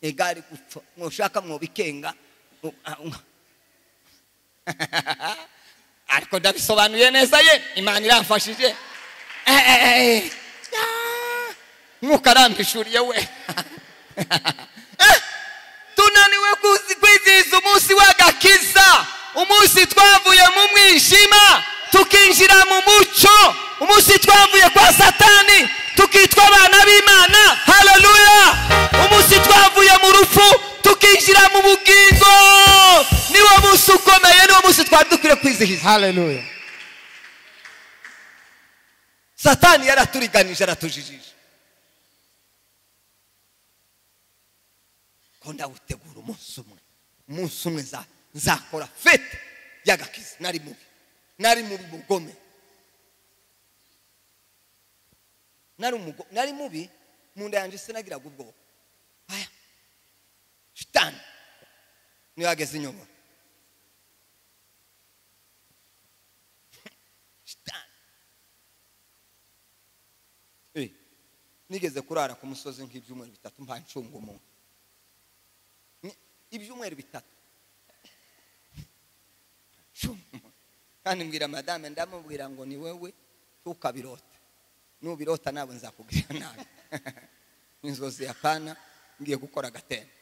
igare gupfa mwoshaka mwobikenga mu- ah, um- ariko ndabisobanuye neza ye imana iramfashije Eh, eh, eh. Ah, mwuka arampishuriye we Eh, tunaniwe kuzi- kwizihiza umunsi w'agakiza umunsi twavuye mu mwijima tukinjira mu mucyo umunsi twavuye kwa satani tukitwa abana b'imana haleluya umunsi twavuye mu rupfu tukinjira mu bugingo niwo munsi ukomeye niwo munsi twari dukwiye kwizihiza Hallelujah. satani yaraturiganije aratujijije ko ndawutegura umunsi umwe umunsi umwe nza- nzakora fete y'agakiza nari mubi nari mubi mugome nari umugo- nari mubi mu nda yanjye sinagiraga ubwoba aya shitani niyo yageze inyuma shitani Eh, nigeze kurara ku musozi nk'ibyumweru bitatu mba ncunga umuntu Ni- ibyumweru bitatu Ncunga umuntu. kandi mbwira madame ndamubwira ngo ni wewe ntukabirota nubirota ntabwo nzakubwira nabi inzozi ya pana ngiye gukora agatembo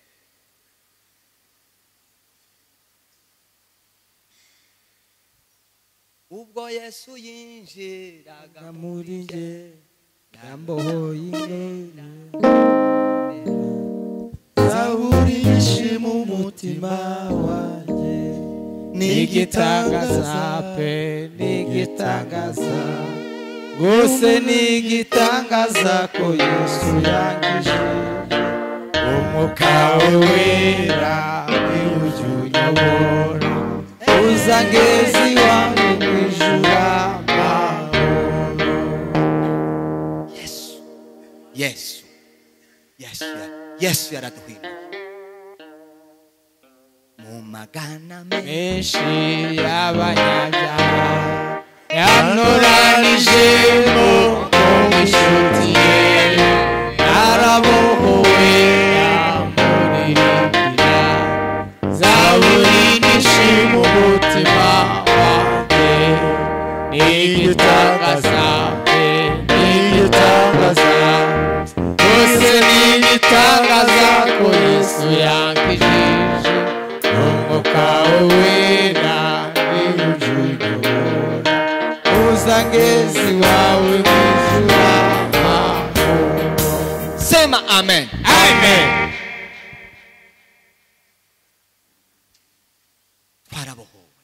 ubwo yesu yinjiraga muri nge nambohoye ingene naburishe mu mutima wanjye Nigitangaza pe n'igitangaza rwose n'igitangaza ko yesu yangije umwuka we wera ntiwujye unyobora uzangezi iwawe mu ijuru amahoro yesu yesu yesu ya- yesu yaraduhindura magana me menshi y'abanyabyaha yanoranijemo mu inshuti ye narabohowe yamuririmbira zaburi nishima umutima wanjye n'igitangaza pe n'igitangaza byose n'igitangaza ko yesu yankijije umwuka we wera n'iwujuje ubura uzangezi wawe mwijura mahoro sema amen amen twarabohowe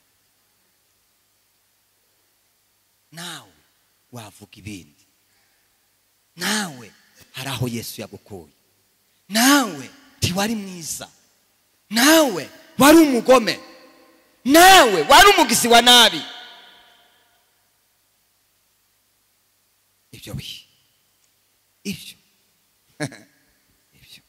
nawe wavuga ibindi nawe hari aho yesu yagukuye nawe ntiwari mwiza nawe wari umugome nawe wari umugizi wa nabi ibyo bihe ibyo ibyo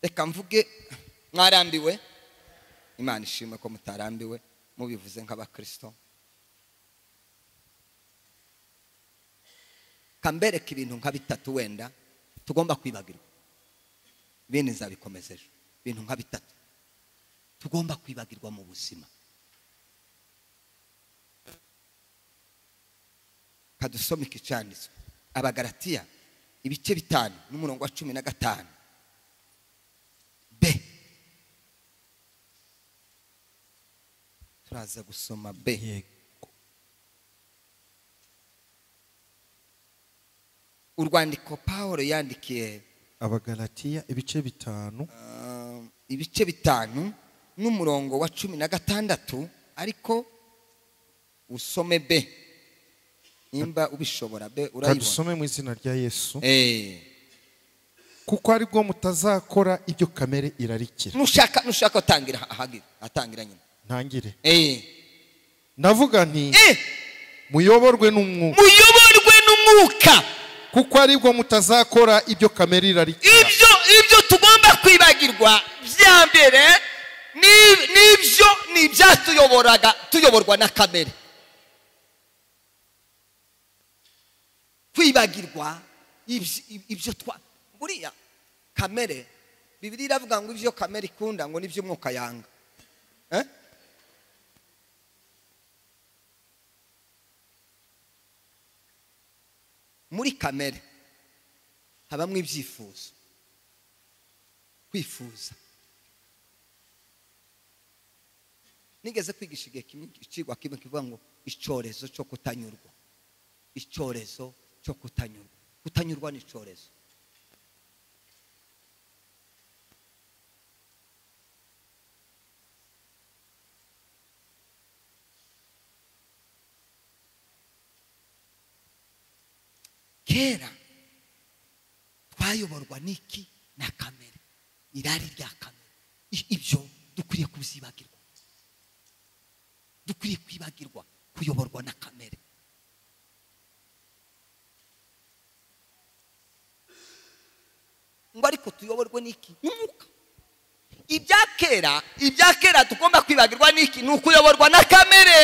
reka mvuge mwarambiwe imana ishimwe ko mutarambiwe mubivuze nk'abakirisito kambereka ibintu nka bitatu wenda tugomba kwibagirwa ibindi nzabikomeza ejo ibintu nka bitatu tugomba kwibagirwa mu buzima kadusomeka icyanditswe abagaratiya ibice bitanu n'umurongo wa cumi na gatanu b turaza gusoma b urwandiko paul yandikiye abagalatiya ibice bitanu ah, ibice bitanu n'umurongo wa cumi na gatandatu ariko usome b nimba ubishobora b urayibona kadusome mu izina rya yesu Eh, kuko aribwo mutazakora ibyo kamere irarikira nushaka nushaka atangira ahagira atangira nyine ntangire Eh, ndavuga nti Eh, muyoborwe n'umwuka muyoborwe n'umwuka kuko aribwo mutazakora ibyo kamere irarikira ibyo ibyo tugomba kwibagirwa bya mbere ni- nibyo ni ibyatuyoboraga tuyoborwa na kamere kwibagirwa ibyo- ibyo twa buriya kamere bibiri iravuga ngo ibyo kamere ikunda ngo nibyo umwuka yanga Eh? muri kamere habamo ibyifuzo kwifuza nigeze kwigisha igihe kimwe ikigwa kimwe kivuga ngo icyorezo cyo kutanyurwa icyorezo cyo kutanyurwa kutanyurwa ni icyorezo kera twayoborwa n'iki na kamere irari rya kamere I- ibyo dukwiriye kubyibagirwa dukwiriye kwibagirwa kuyoborwa na kamere ngo ariko tuyoborwe n'iki n'umwuka ibya kera ibya kera tugomba kwibagirwa n'iki ni ukuyoborwa na kamere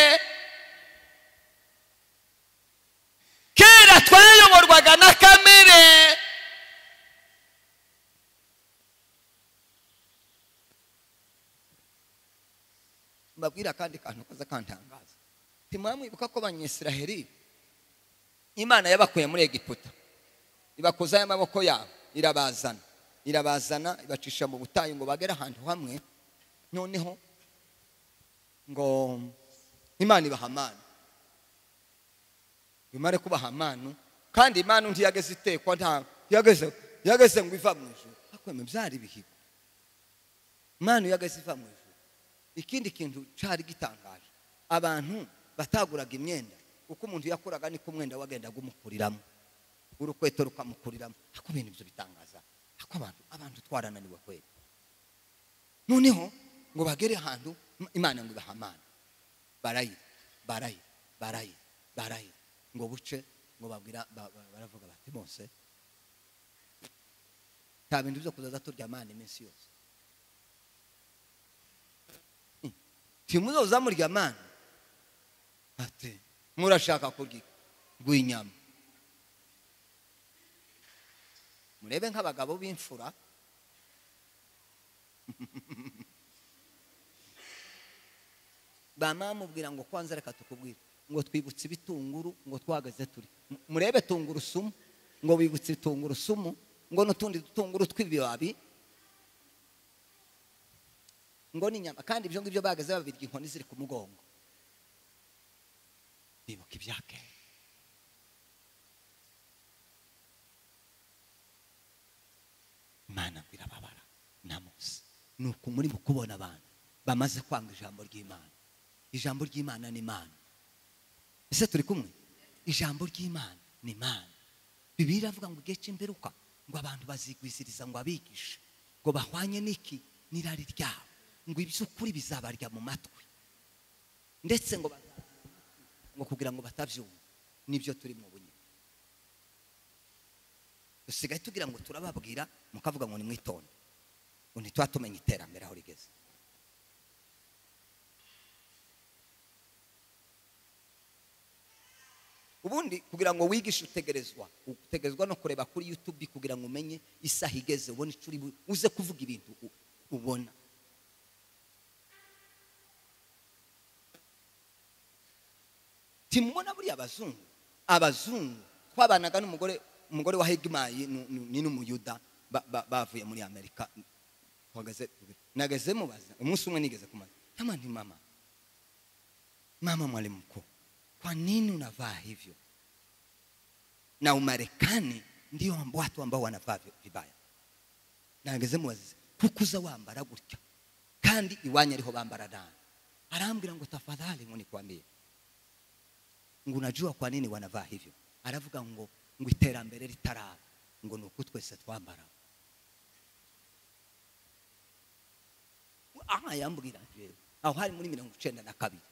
kera twayoborwaga na kamere mbabwira akandi kantu kaza kantangaza ntimwamwibuka ko abanyisiraheli imana yabakuye muri egiputa ibakozaho amaboko yabo irabazana irabazana ibacisha mu butayu ngo bagere ahantu hamwe noneho ngo imana ibaha amanu imare kubaha amanu kandi imana ntiyageze itekwa nta ntiyageze ntiyageze ngo iva mu ijuru hakweme byari ibihigo imana ntiyageze iva mu ijuru ikindi kintu cyari gitangaje abantu bataguraga imyenda uko umuntu yakuraga niko umwenda wagendaga umukuriramo urukweto rukamukuriramo ako bintu ibyo bitangaza ako abantu abantu twarananiwe kwera noneho ngo bagere ahantu im- imana ngo ibaha amana barayira barayira barayira barayira ngo buce ngo babwira ba- ba- baravuga bati mose nta bintu byo kuzaza turya mani iminsi yose Hmm. Nti muzoza murya mani ati murashaka kurya rw'inyama murebe nk'abagabo b'imfura bamamubwira ngo kwanza reka tukubwire ngo twibutse ibitunguru ngo twahagaze turi M- murebe tungurusumu ngo bibutse tungurusumu ngo n'utundi dutunguru tw'ibibabi ngo n'inyama kandi ibyo ngibyo bahagaze babirya inkoni ziri ku mugongo bibuka ibya kera imana ngo irababara na mose ni uku muri mu kubona abantu bamaze kwanga ijambo ry'imana ijambo ry'imana ni imana ese turi kumwe ijambo ry'imana ni imana bibiliya iravuga ngo igihe cy'imperuka ngo abantu bazigwiziriza ngo abigishe ngo bahwanye n'iki n'irari ryabo ngo iby'ukuri bizabarya mu matwi ndetse ngo bazabarya mu matwi, ngo kugira ngo batabyumva nibyo turi mu bunyuma dusigaye tugira ngo turababwira mukavuga ngo nimwitonde ngo ntituba tumenya iterambere aho rigeze ubundi kugira ngo wigishe utegerezwa utegerezwa no kureba kuri yutubi kugira ngo umenye isaha igeze ubone icyo uri bu- uze kuvuga ibintu u- ubona timubona buriya abazungu abazungu twabanaga n'umugore umugore wa hegimayi ni- ni ni n'umuyuda ba- ba- bavuye muri amerika tuhagaze nageze mubaza umunsi umwe nigeze kumaza kama ni mama mama mwalimu mkuu kwa nini unavaa hivyo na umarekani ndio amb- watu ambao wanavaa vi- vibaya nageze mubazize kukuza wambara gutya kandi iwanyu ariho bambara nabi arambwira ngo tafadhali ngo nikwambie ngo unajua kwa nini wanavaa hivyo aravuga ngo ngo iterambere ritaraba ngo ni uko twese twambara aha yambwira rero aho hari muri mirongo icyenda na kabiri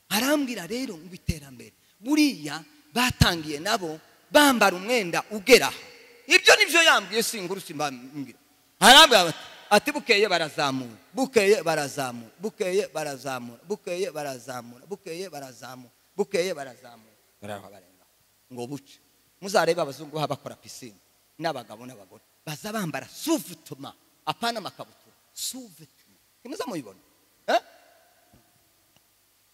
arambwira rero ngo iterambere buriya batangiye nabo bambara umwenda ugera aha ibyo nibyo yambwiye singuru simbambwira arambwira bati ati bukeye barazamura bukeye barazamura bukeye barazamura bukeye barazamura bukeye barazamura bukeye barazamura barahava barenga ngo buce muzarebe abazungu baba bakora pisine n'abagabo n'abagore baza bambara suvutuma apana amakabutura suvutuma ntimuza mubibona eh?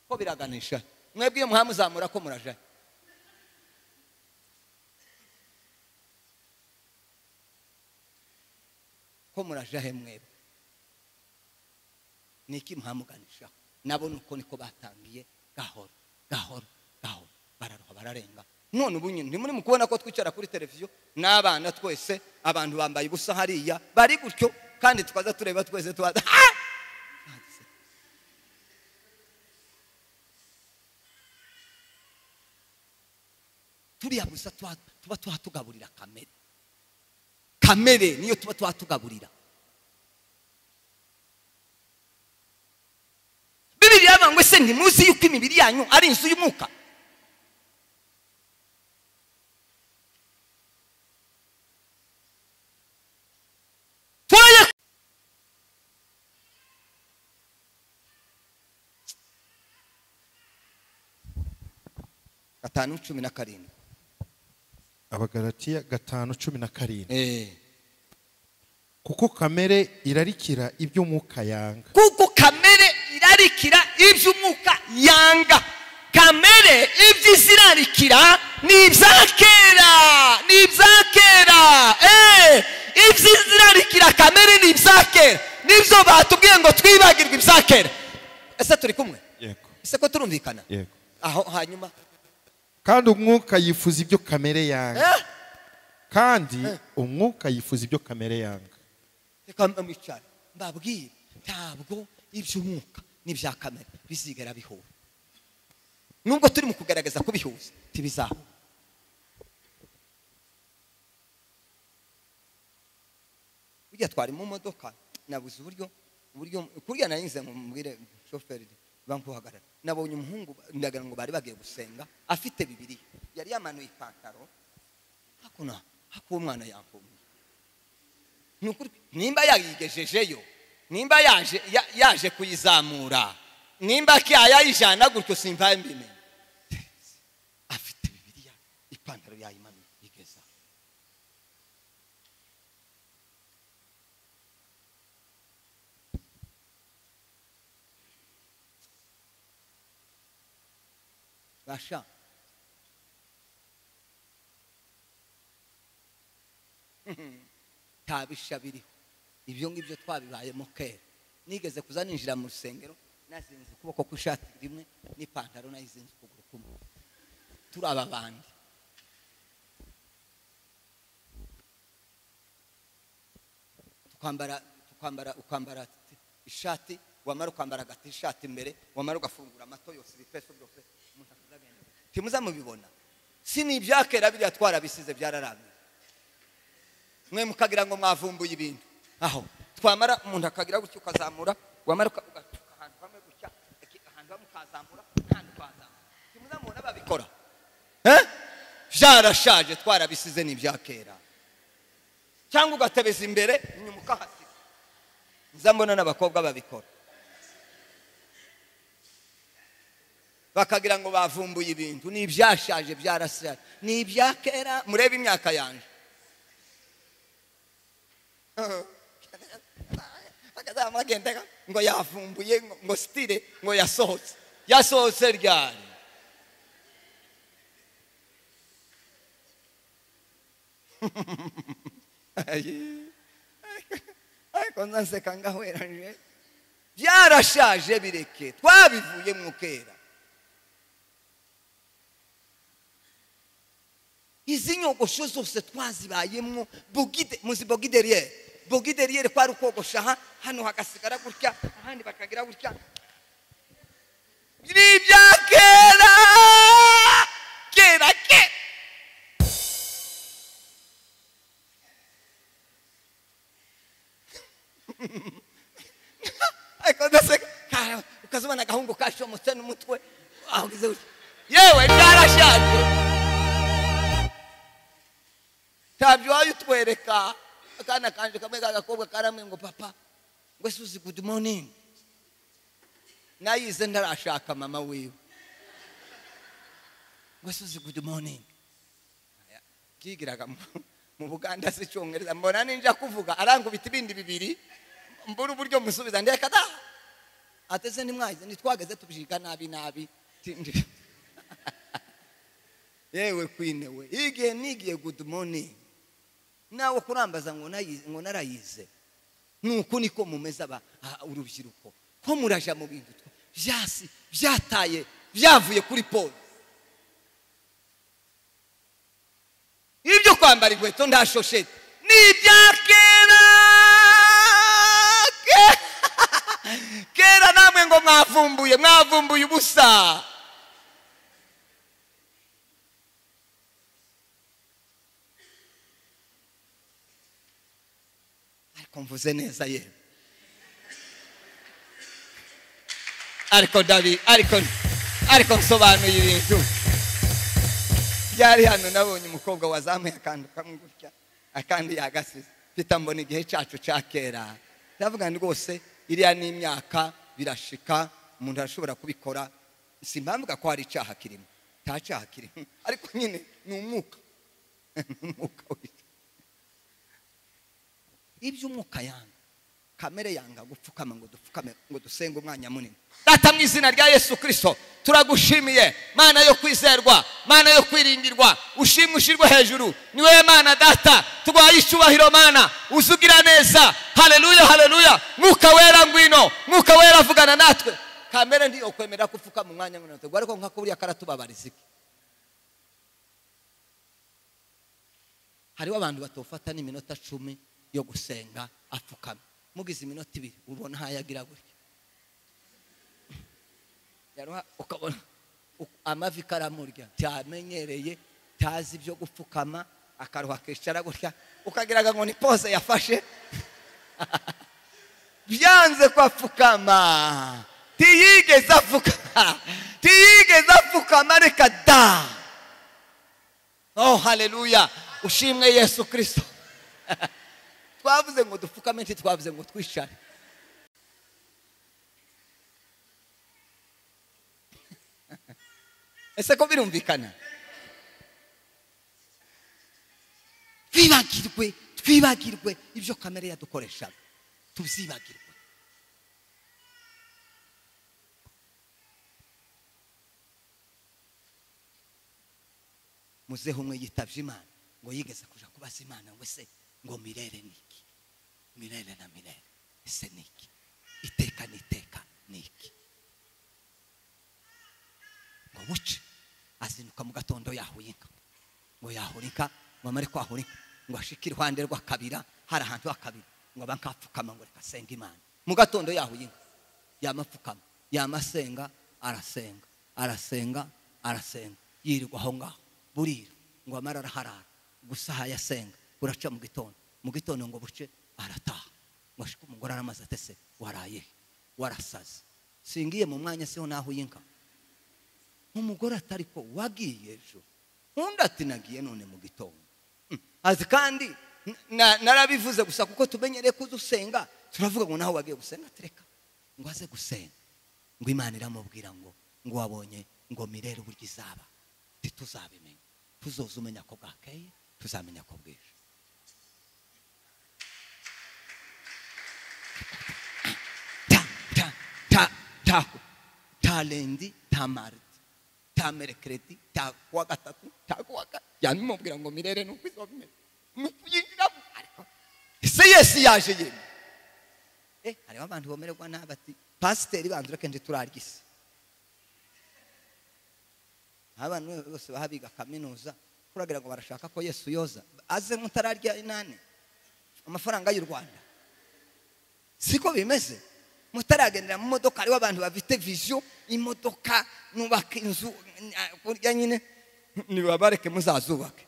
ko biraganisha mwebwe iyo muhamuzamura ko muraja ko muraja he mwebwe niki muhamuganishaho nabo nuko niko batangiye gahoro gahoro gahoro bararuha bararenga none ubu nyine ntimuri mu kubona ko twicara kuri televiziyo n'abana twese abantu bambaye ubusa hariya bari gutyo kandi tukaza tureba twese tubaza "Ah!" turiya gusa tuba tuba twatugaburira kamere kamere niyo tuba twatugaburira bibiri yavuga ngo ese ntimuzi yuko imibiri yanyu ari inzu y'umwuka turaye gatanu cumi na karindwi abagaratiya gatanu cumi na karindwi Eh. kuko kamere irarikira iby'umwuka yanga kuko kamere irarikira iby'umwuka yanga kamere iby'isi irarikira ni ibya kera ni ibya kera Eh, iby'isi irarikira kamere ni ibya kera nibyo batubwiye ngo twibagirwe ibya kera ese turi kumwe yego ese ko turumvikana yego aho hanyuma kandi umwuka yifuza ibyo kamere yanga Eh, kandi umwuka yifuza ibyo kamere yanga reka mwicare mbabwire ntabwo iby'umwuka n'ibya kamere bizigera bihura nubwo turi mu kugaragaza kubihuza ntibizahura burya twari mu modoka nabuze uburyo uburyo kuriya nari nze ngo mubwire shoferi bankuhagarara nabonye umuhungu ndagira ngo bari bagiye gusenga afite bibiri yari yamanuye ipantaro hakuno hakuba umwana yakumye Ni ukuri- nimba yayigejejeyo nimba yaje ya- yaje kuyizamura nimba kya yayijana gutyo simva mbimenye afite bibiriya ipantaro yayimanuye igeza basha nta bisha biriho ibyo ngibyo twabibayemo kera nigeze kuza ninjira mu rusengero nazinze ukuboko kw'ishati rimwe n'ipantaro nayizinze ukuguru kumwe turi aba bandi tukambara tukambara ukambara t- ishati wamara ukambara agati ishati imbere wamara ugafungura amato yose ibipesi byose umuntu akaza agenda timuza mubibona si ni ibyakera biriya twarabisize byararambye mwe mukagira ngo mwavumbuye ibintu aho twamara umuntu akagira gutya ukazamura wamara uka- ugatuka ahantu hamwe gutya iki- ahantu hamwe ukazamura kandi ukazamura ntimuzamubona babikora Eh? byarashaje twarabisize ni ibya kera cyangwa ugatebeza imbere inyuma ukahasiga nza mbona n'abakobwa babikora bakagira ngo bavumbuye ibintu ni ibyashaje byarashaje ni ibya kera murebe imyaka yanjye akazama agenda ngo yavumbuye ngo- ngo sitire ngo yasohotse yasohotse ryari Ayi. ariko nzaseka ngahweranje byarashaje bireke twabivuye mu kera izi nyogosho zose twazibayemwo bogide muzi bogideriyeri bogideriyeri kwari ukogosha aha hano hagasigara gutya ahandi bakagira gutya ni ibya kera kera ke ariko ndaseka ka- ukazibona agahungu kashomotse n'umutwe aho ugize gutya yewe byarashaje ntabyo wayo utwereka akana kanje kamwe k'agakobwa karamwe ngo papa ngo suzi good morning nayize ntarashaka mama wiwe ngo suzi good morning Aya, kigiraga mu- mu buganda si cyongereza mbona ninja kuvuga arangubita ibindi bibiri mbura uburyo musubiza ndeka da ateze ntimwayize nitwageze tubyiga nabi nabi Ti- ndi- yewe kwine we igihe nigiye good morning nawe kurambaza ngo nayi- ngo narayize nuku niko mumeze aba aha, urubyiruko ko muraja mu bintu twa- byasi byataye byavuye kuri polo ibyo kwambara inkweto nta shosheti ni ibya kera Ke- kera namwe ngo mwavumbuye mwavumbuye ubusa ariko mvuze neza yewe ariko dabi ariko ariko nsobanuye ibintu byari hano nabonye umukobwa wazamuye akantu kamwe gutya akandi yagasize mpita mbona igihe cyacu cya kera ndavuga ngo rwose iriya ni imyaka birashika umuntu arashobora kubikora si mpamvuga ko hari icyaha kirimo nta cyaha kirimo ariko nyine ni umwuka ni umwuka w'icyaha ibyo umwuka yanga kamere yanga gupfukama ngo dupfukame ngo dusenge umwanya munini data mu izina rya yesu kirisito turagushimiye mana yo kwizerwa mana yo kwiringirwa ushimwe ushyirwe hejuru ni wowe mana data tugwaye icyubahiro mana uzugira neza haleluya haleluya mwuka wera ngwino mwuka wera avugana natwe kamere ntiyokwemera ko upfukama umwanya munini tugwa ariko nka kuriya karatubabariza iki hariho abantu batofata n'iminota cumi yo gusenga apfukama mugize iminota ibiri ubona aho ayagira gutya yaruha ukabona u- amavi karamurya cyamenyereye tazi ibyo gupfukama akaruha akicara gutya ukagiraga ngo ni pose yafashe byanze ko apfukama ntiyigeze avuga ntiyigeze apfukama reka da oh haleluya ushimwe yesu kirisito twavuze ngo dupfukame ntitwavuze ngo twishare ese ko birumvikana twibagirwe twibagirwe ibyo kamere yadukoreshaga tuzibagirwe muzehe umwe yitabye imana ngo yigeze kuja kubaza imana ngo ese ngo mirere ni iki mirere na mirere ese ni iki iteka n'iteka ni iki ngo buce azinduka mu gatondo yahura inka ngo yahura inka ngo amare kwahura inka ngo ashike iruhande rw'akabira hari ahantu h'akabira ngo aba nkapfukama ngo reka asenge imana mu gatondo yahuye inka yamapfukama yamasenga arasenga arasenga arasenga yirirwa aho ngaho burira ngo amare araharara gusaha yasenga buraca mu gitondo mu gitondo ngo buce arataha ngo ashike umugore aramaze atese waraye he? warasaze singiye mu mwanya siho nahuye inka umugore atari ko wagiye ejo undi ati nagiye none mu gitondo Mm. azi kandi n- na- narabivuze gusa kuko tumenyereye ko uza usenga turavuga ngo nawe wagiye gusenga tereka ngo aze gusenga ngo imana iramubwira ngo ngo wabonye ngo mirere uburyo izaba ntituzabimenya tuzoza umenya ko bwakeye tuzamenya ko bwije ta ta ta ta ta lendi ta mardi ta merekeredi ta kuwa gatatu ta kuwa ka yamimubwira ngo mirere nuko izobimera mukuyingiramo ariko ese yesu yaje yemye eh hariho abantu bomererwa nabi ati pasiteri bandura kenshi turarya isi abantu bose baha biga kaminuza kuragira ngo barashaka ko yesu yoza aze mutararya inani amafaranga y'u rwanda siko bimeze mutaragendera mu modoka hariho abantu bafite viziyo imodoka nubaka inzu eh, kurya nyine nibabareke muzazubake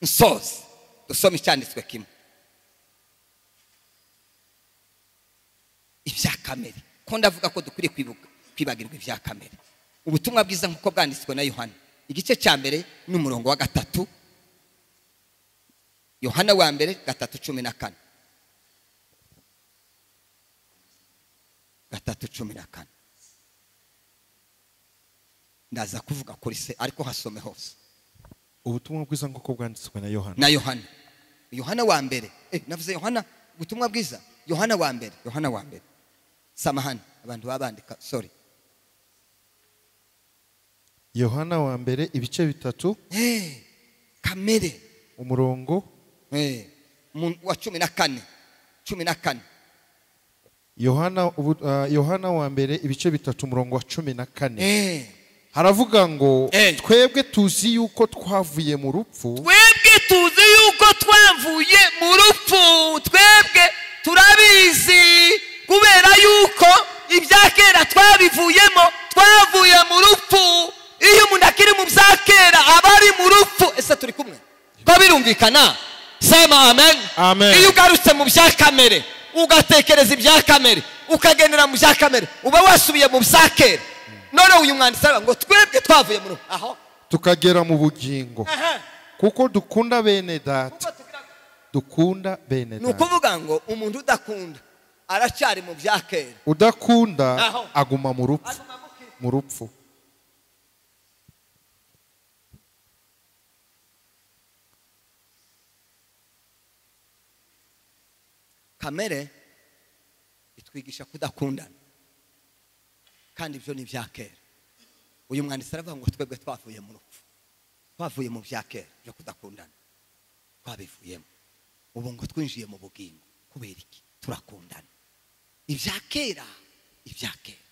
nsoze dusome icyanditswe kimwe ibya kamere ko ndavuga ko dukwiriye kwibuka- kwibagirwa ibya kamere ubutumwa bwiza nk'uko bwanditswe na yohana igice cya mbere n'umurongo wa gatatu yohana wa mbere gatatu cumi na kane gatatu cumi na kane ndaza kuvuga kuri se ariko hasome hose ubutumwa bwiza nk'uko bwanditswe na yohana na yohana yohana wa mbere eh, navuze yohana ubutumwa bwiza yohana wa mbere yohana wa mbere samahani abantu baba bandika sorry yohana wa mbere ibice bitatu Eh, kamere umurongo eh, mu- wa cumi na kane cumi na kane yohana ubu- ah, yohana wa mbere ibice bitatu umurongo wa cumi na kane Eh, haravuga ngo Eh. twebwe tuzi yuko twavuye mu rupfu twebwe tuzi yuko twavuye mu rupfu twebwe turabizi kubera yuko ibya kera twabivuyemo twavuye mu rupfu iyo umuntu akiri mu bya kera aba ari mu rupfu ese turi kumwe ko birumvikana sema amen Amen. iyo ugarutse mu bya kamere ugatekereza ibya kamere ukagendera mu bya kamere uba wasubiye mu bya kera none uyu mwanditsi aravuga ngo twebwe twavuye mu rupfu aho tukagera mu bugingo kuko dukunda bene data kuko tugira- dukunda bene ni data ukuvuga ngo umuntu udakunda aracyari mu bya kera udakunda Aho. aguma mu rupfu mu rupfu kamere itwigisha kudakundana kandi ibyo ni ibya kera uyu mwanditsi aravuga ngo twebwe twavuye mu rupfu twavuye mu bya kera byo kudakundana twabivuyemo ubu ngo twinjiye mu bugingo kubera iki turakundana ibya kera ibya kera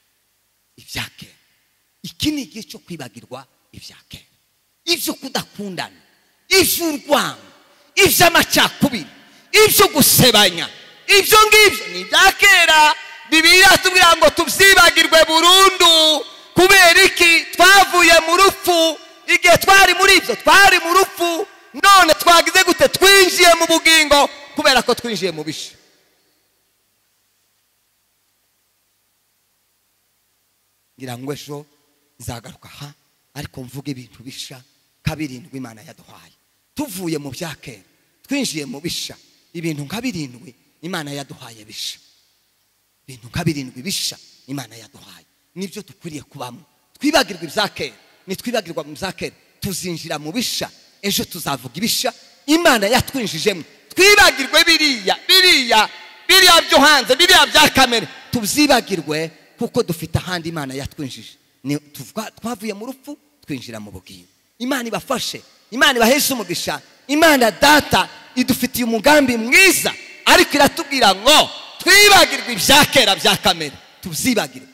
ibya kera iki ni igihe cyo kwibagirwa ibya kera ibyo kudakundana iby'urwango iby'amacakubiri ibyo gusebanya ibyo ngibyo ni ibya kera bibiliya iratubwira ngo tubyibagirwe burundu kubera iki twavuye mu rupfu igihe twari muri ibyo twari mu rupfu none twagize gute twinjiye mu bugingo kubera ko twinjiye mu bishe ngira ngo ejo izagaruka aha ariko mvuga ibintu bisha kabirindwi imana yaduhaye tuvuye mu bya kera twinjiye mu bisha ibintu nka birindwi imana yaduhaye bisha ibintu nka birindwi bisha imana yaduhaye nibyo dukwiriye kubamo twibagirwa ibya kera nitwibagirwa mu bya kera tuzinjira mu bisha ejo tuzavuga ibisha imana yatwinjijemo twibagirwe biriya biriya biriya byo hanze biriya bya kamere tubyibagirwe kuko dufite ahandi imana yatwinjije Ni- tuvuga- twavuye mu rupfu twinjira mu bugingo imana ibafashe imana ibaheshe umugisha imana data idufitiye umugambi mwiza ariko iratubwira ngo twibagirwe ibya kera bya kamere tubyibagire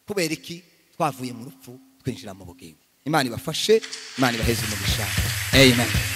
kubera iki twavuye mu rupfu twinjira mu bugingo imana ibafashe imana ibaheze umugisha amen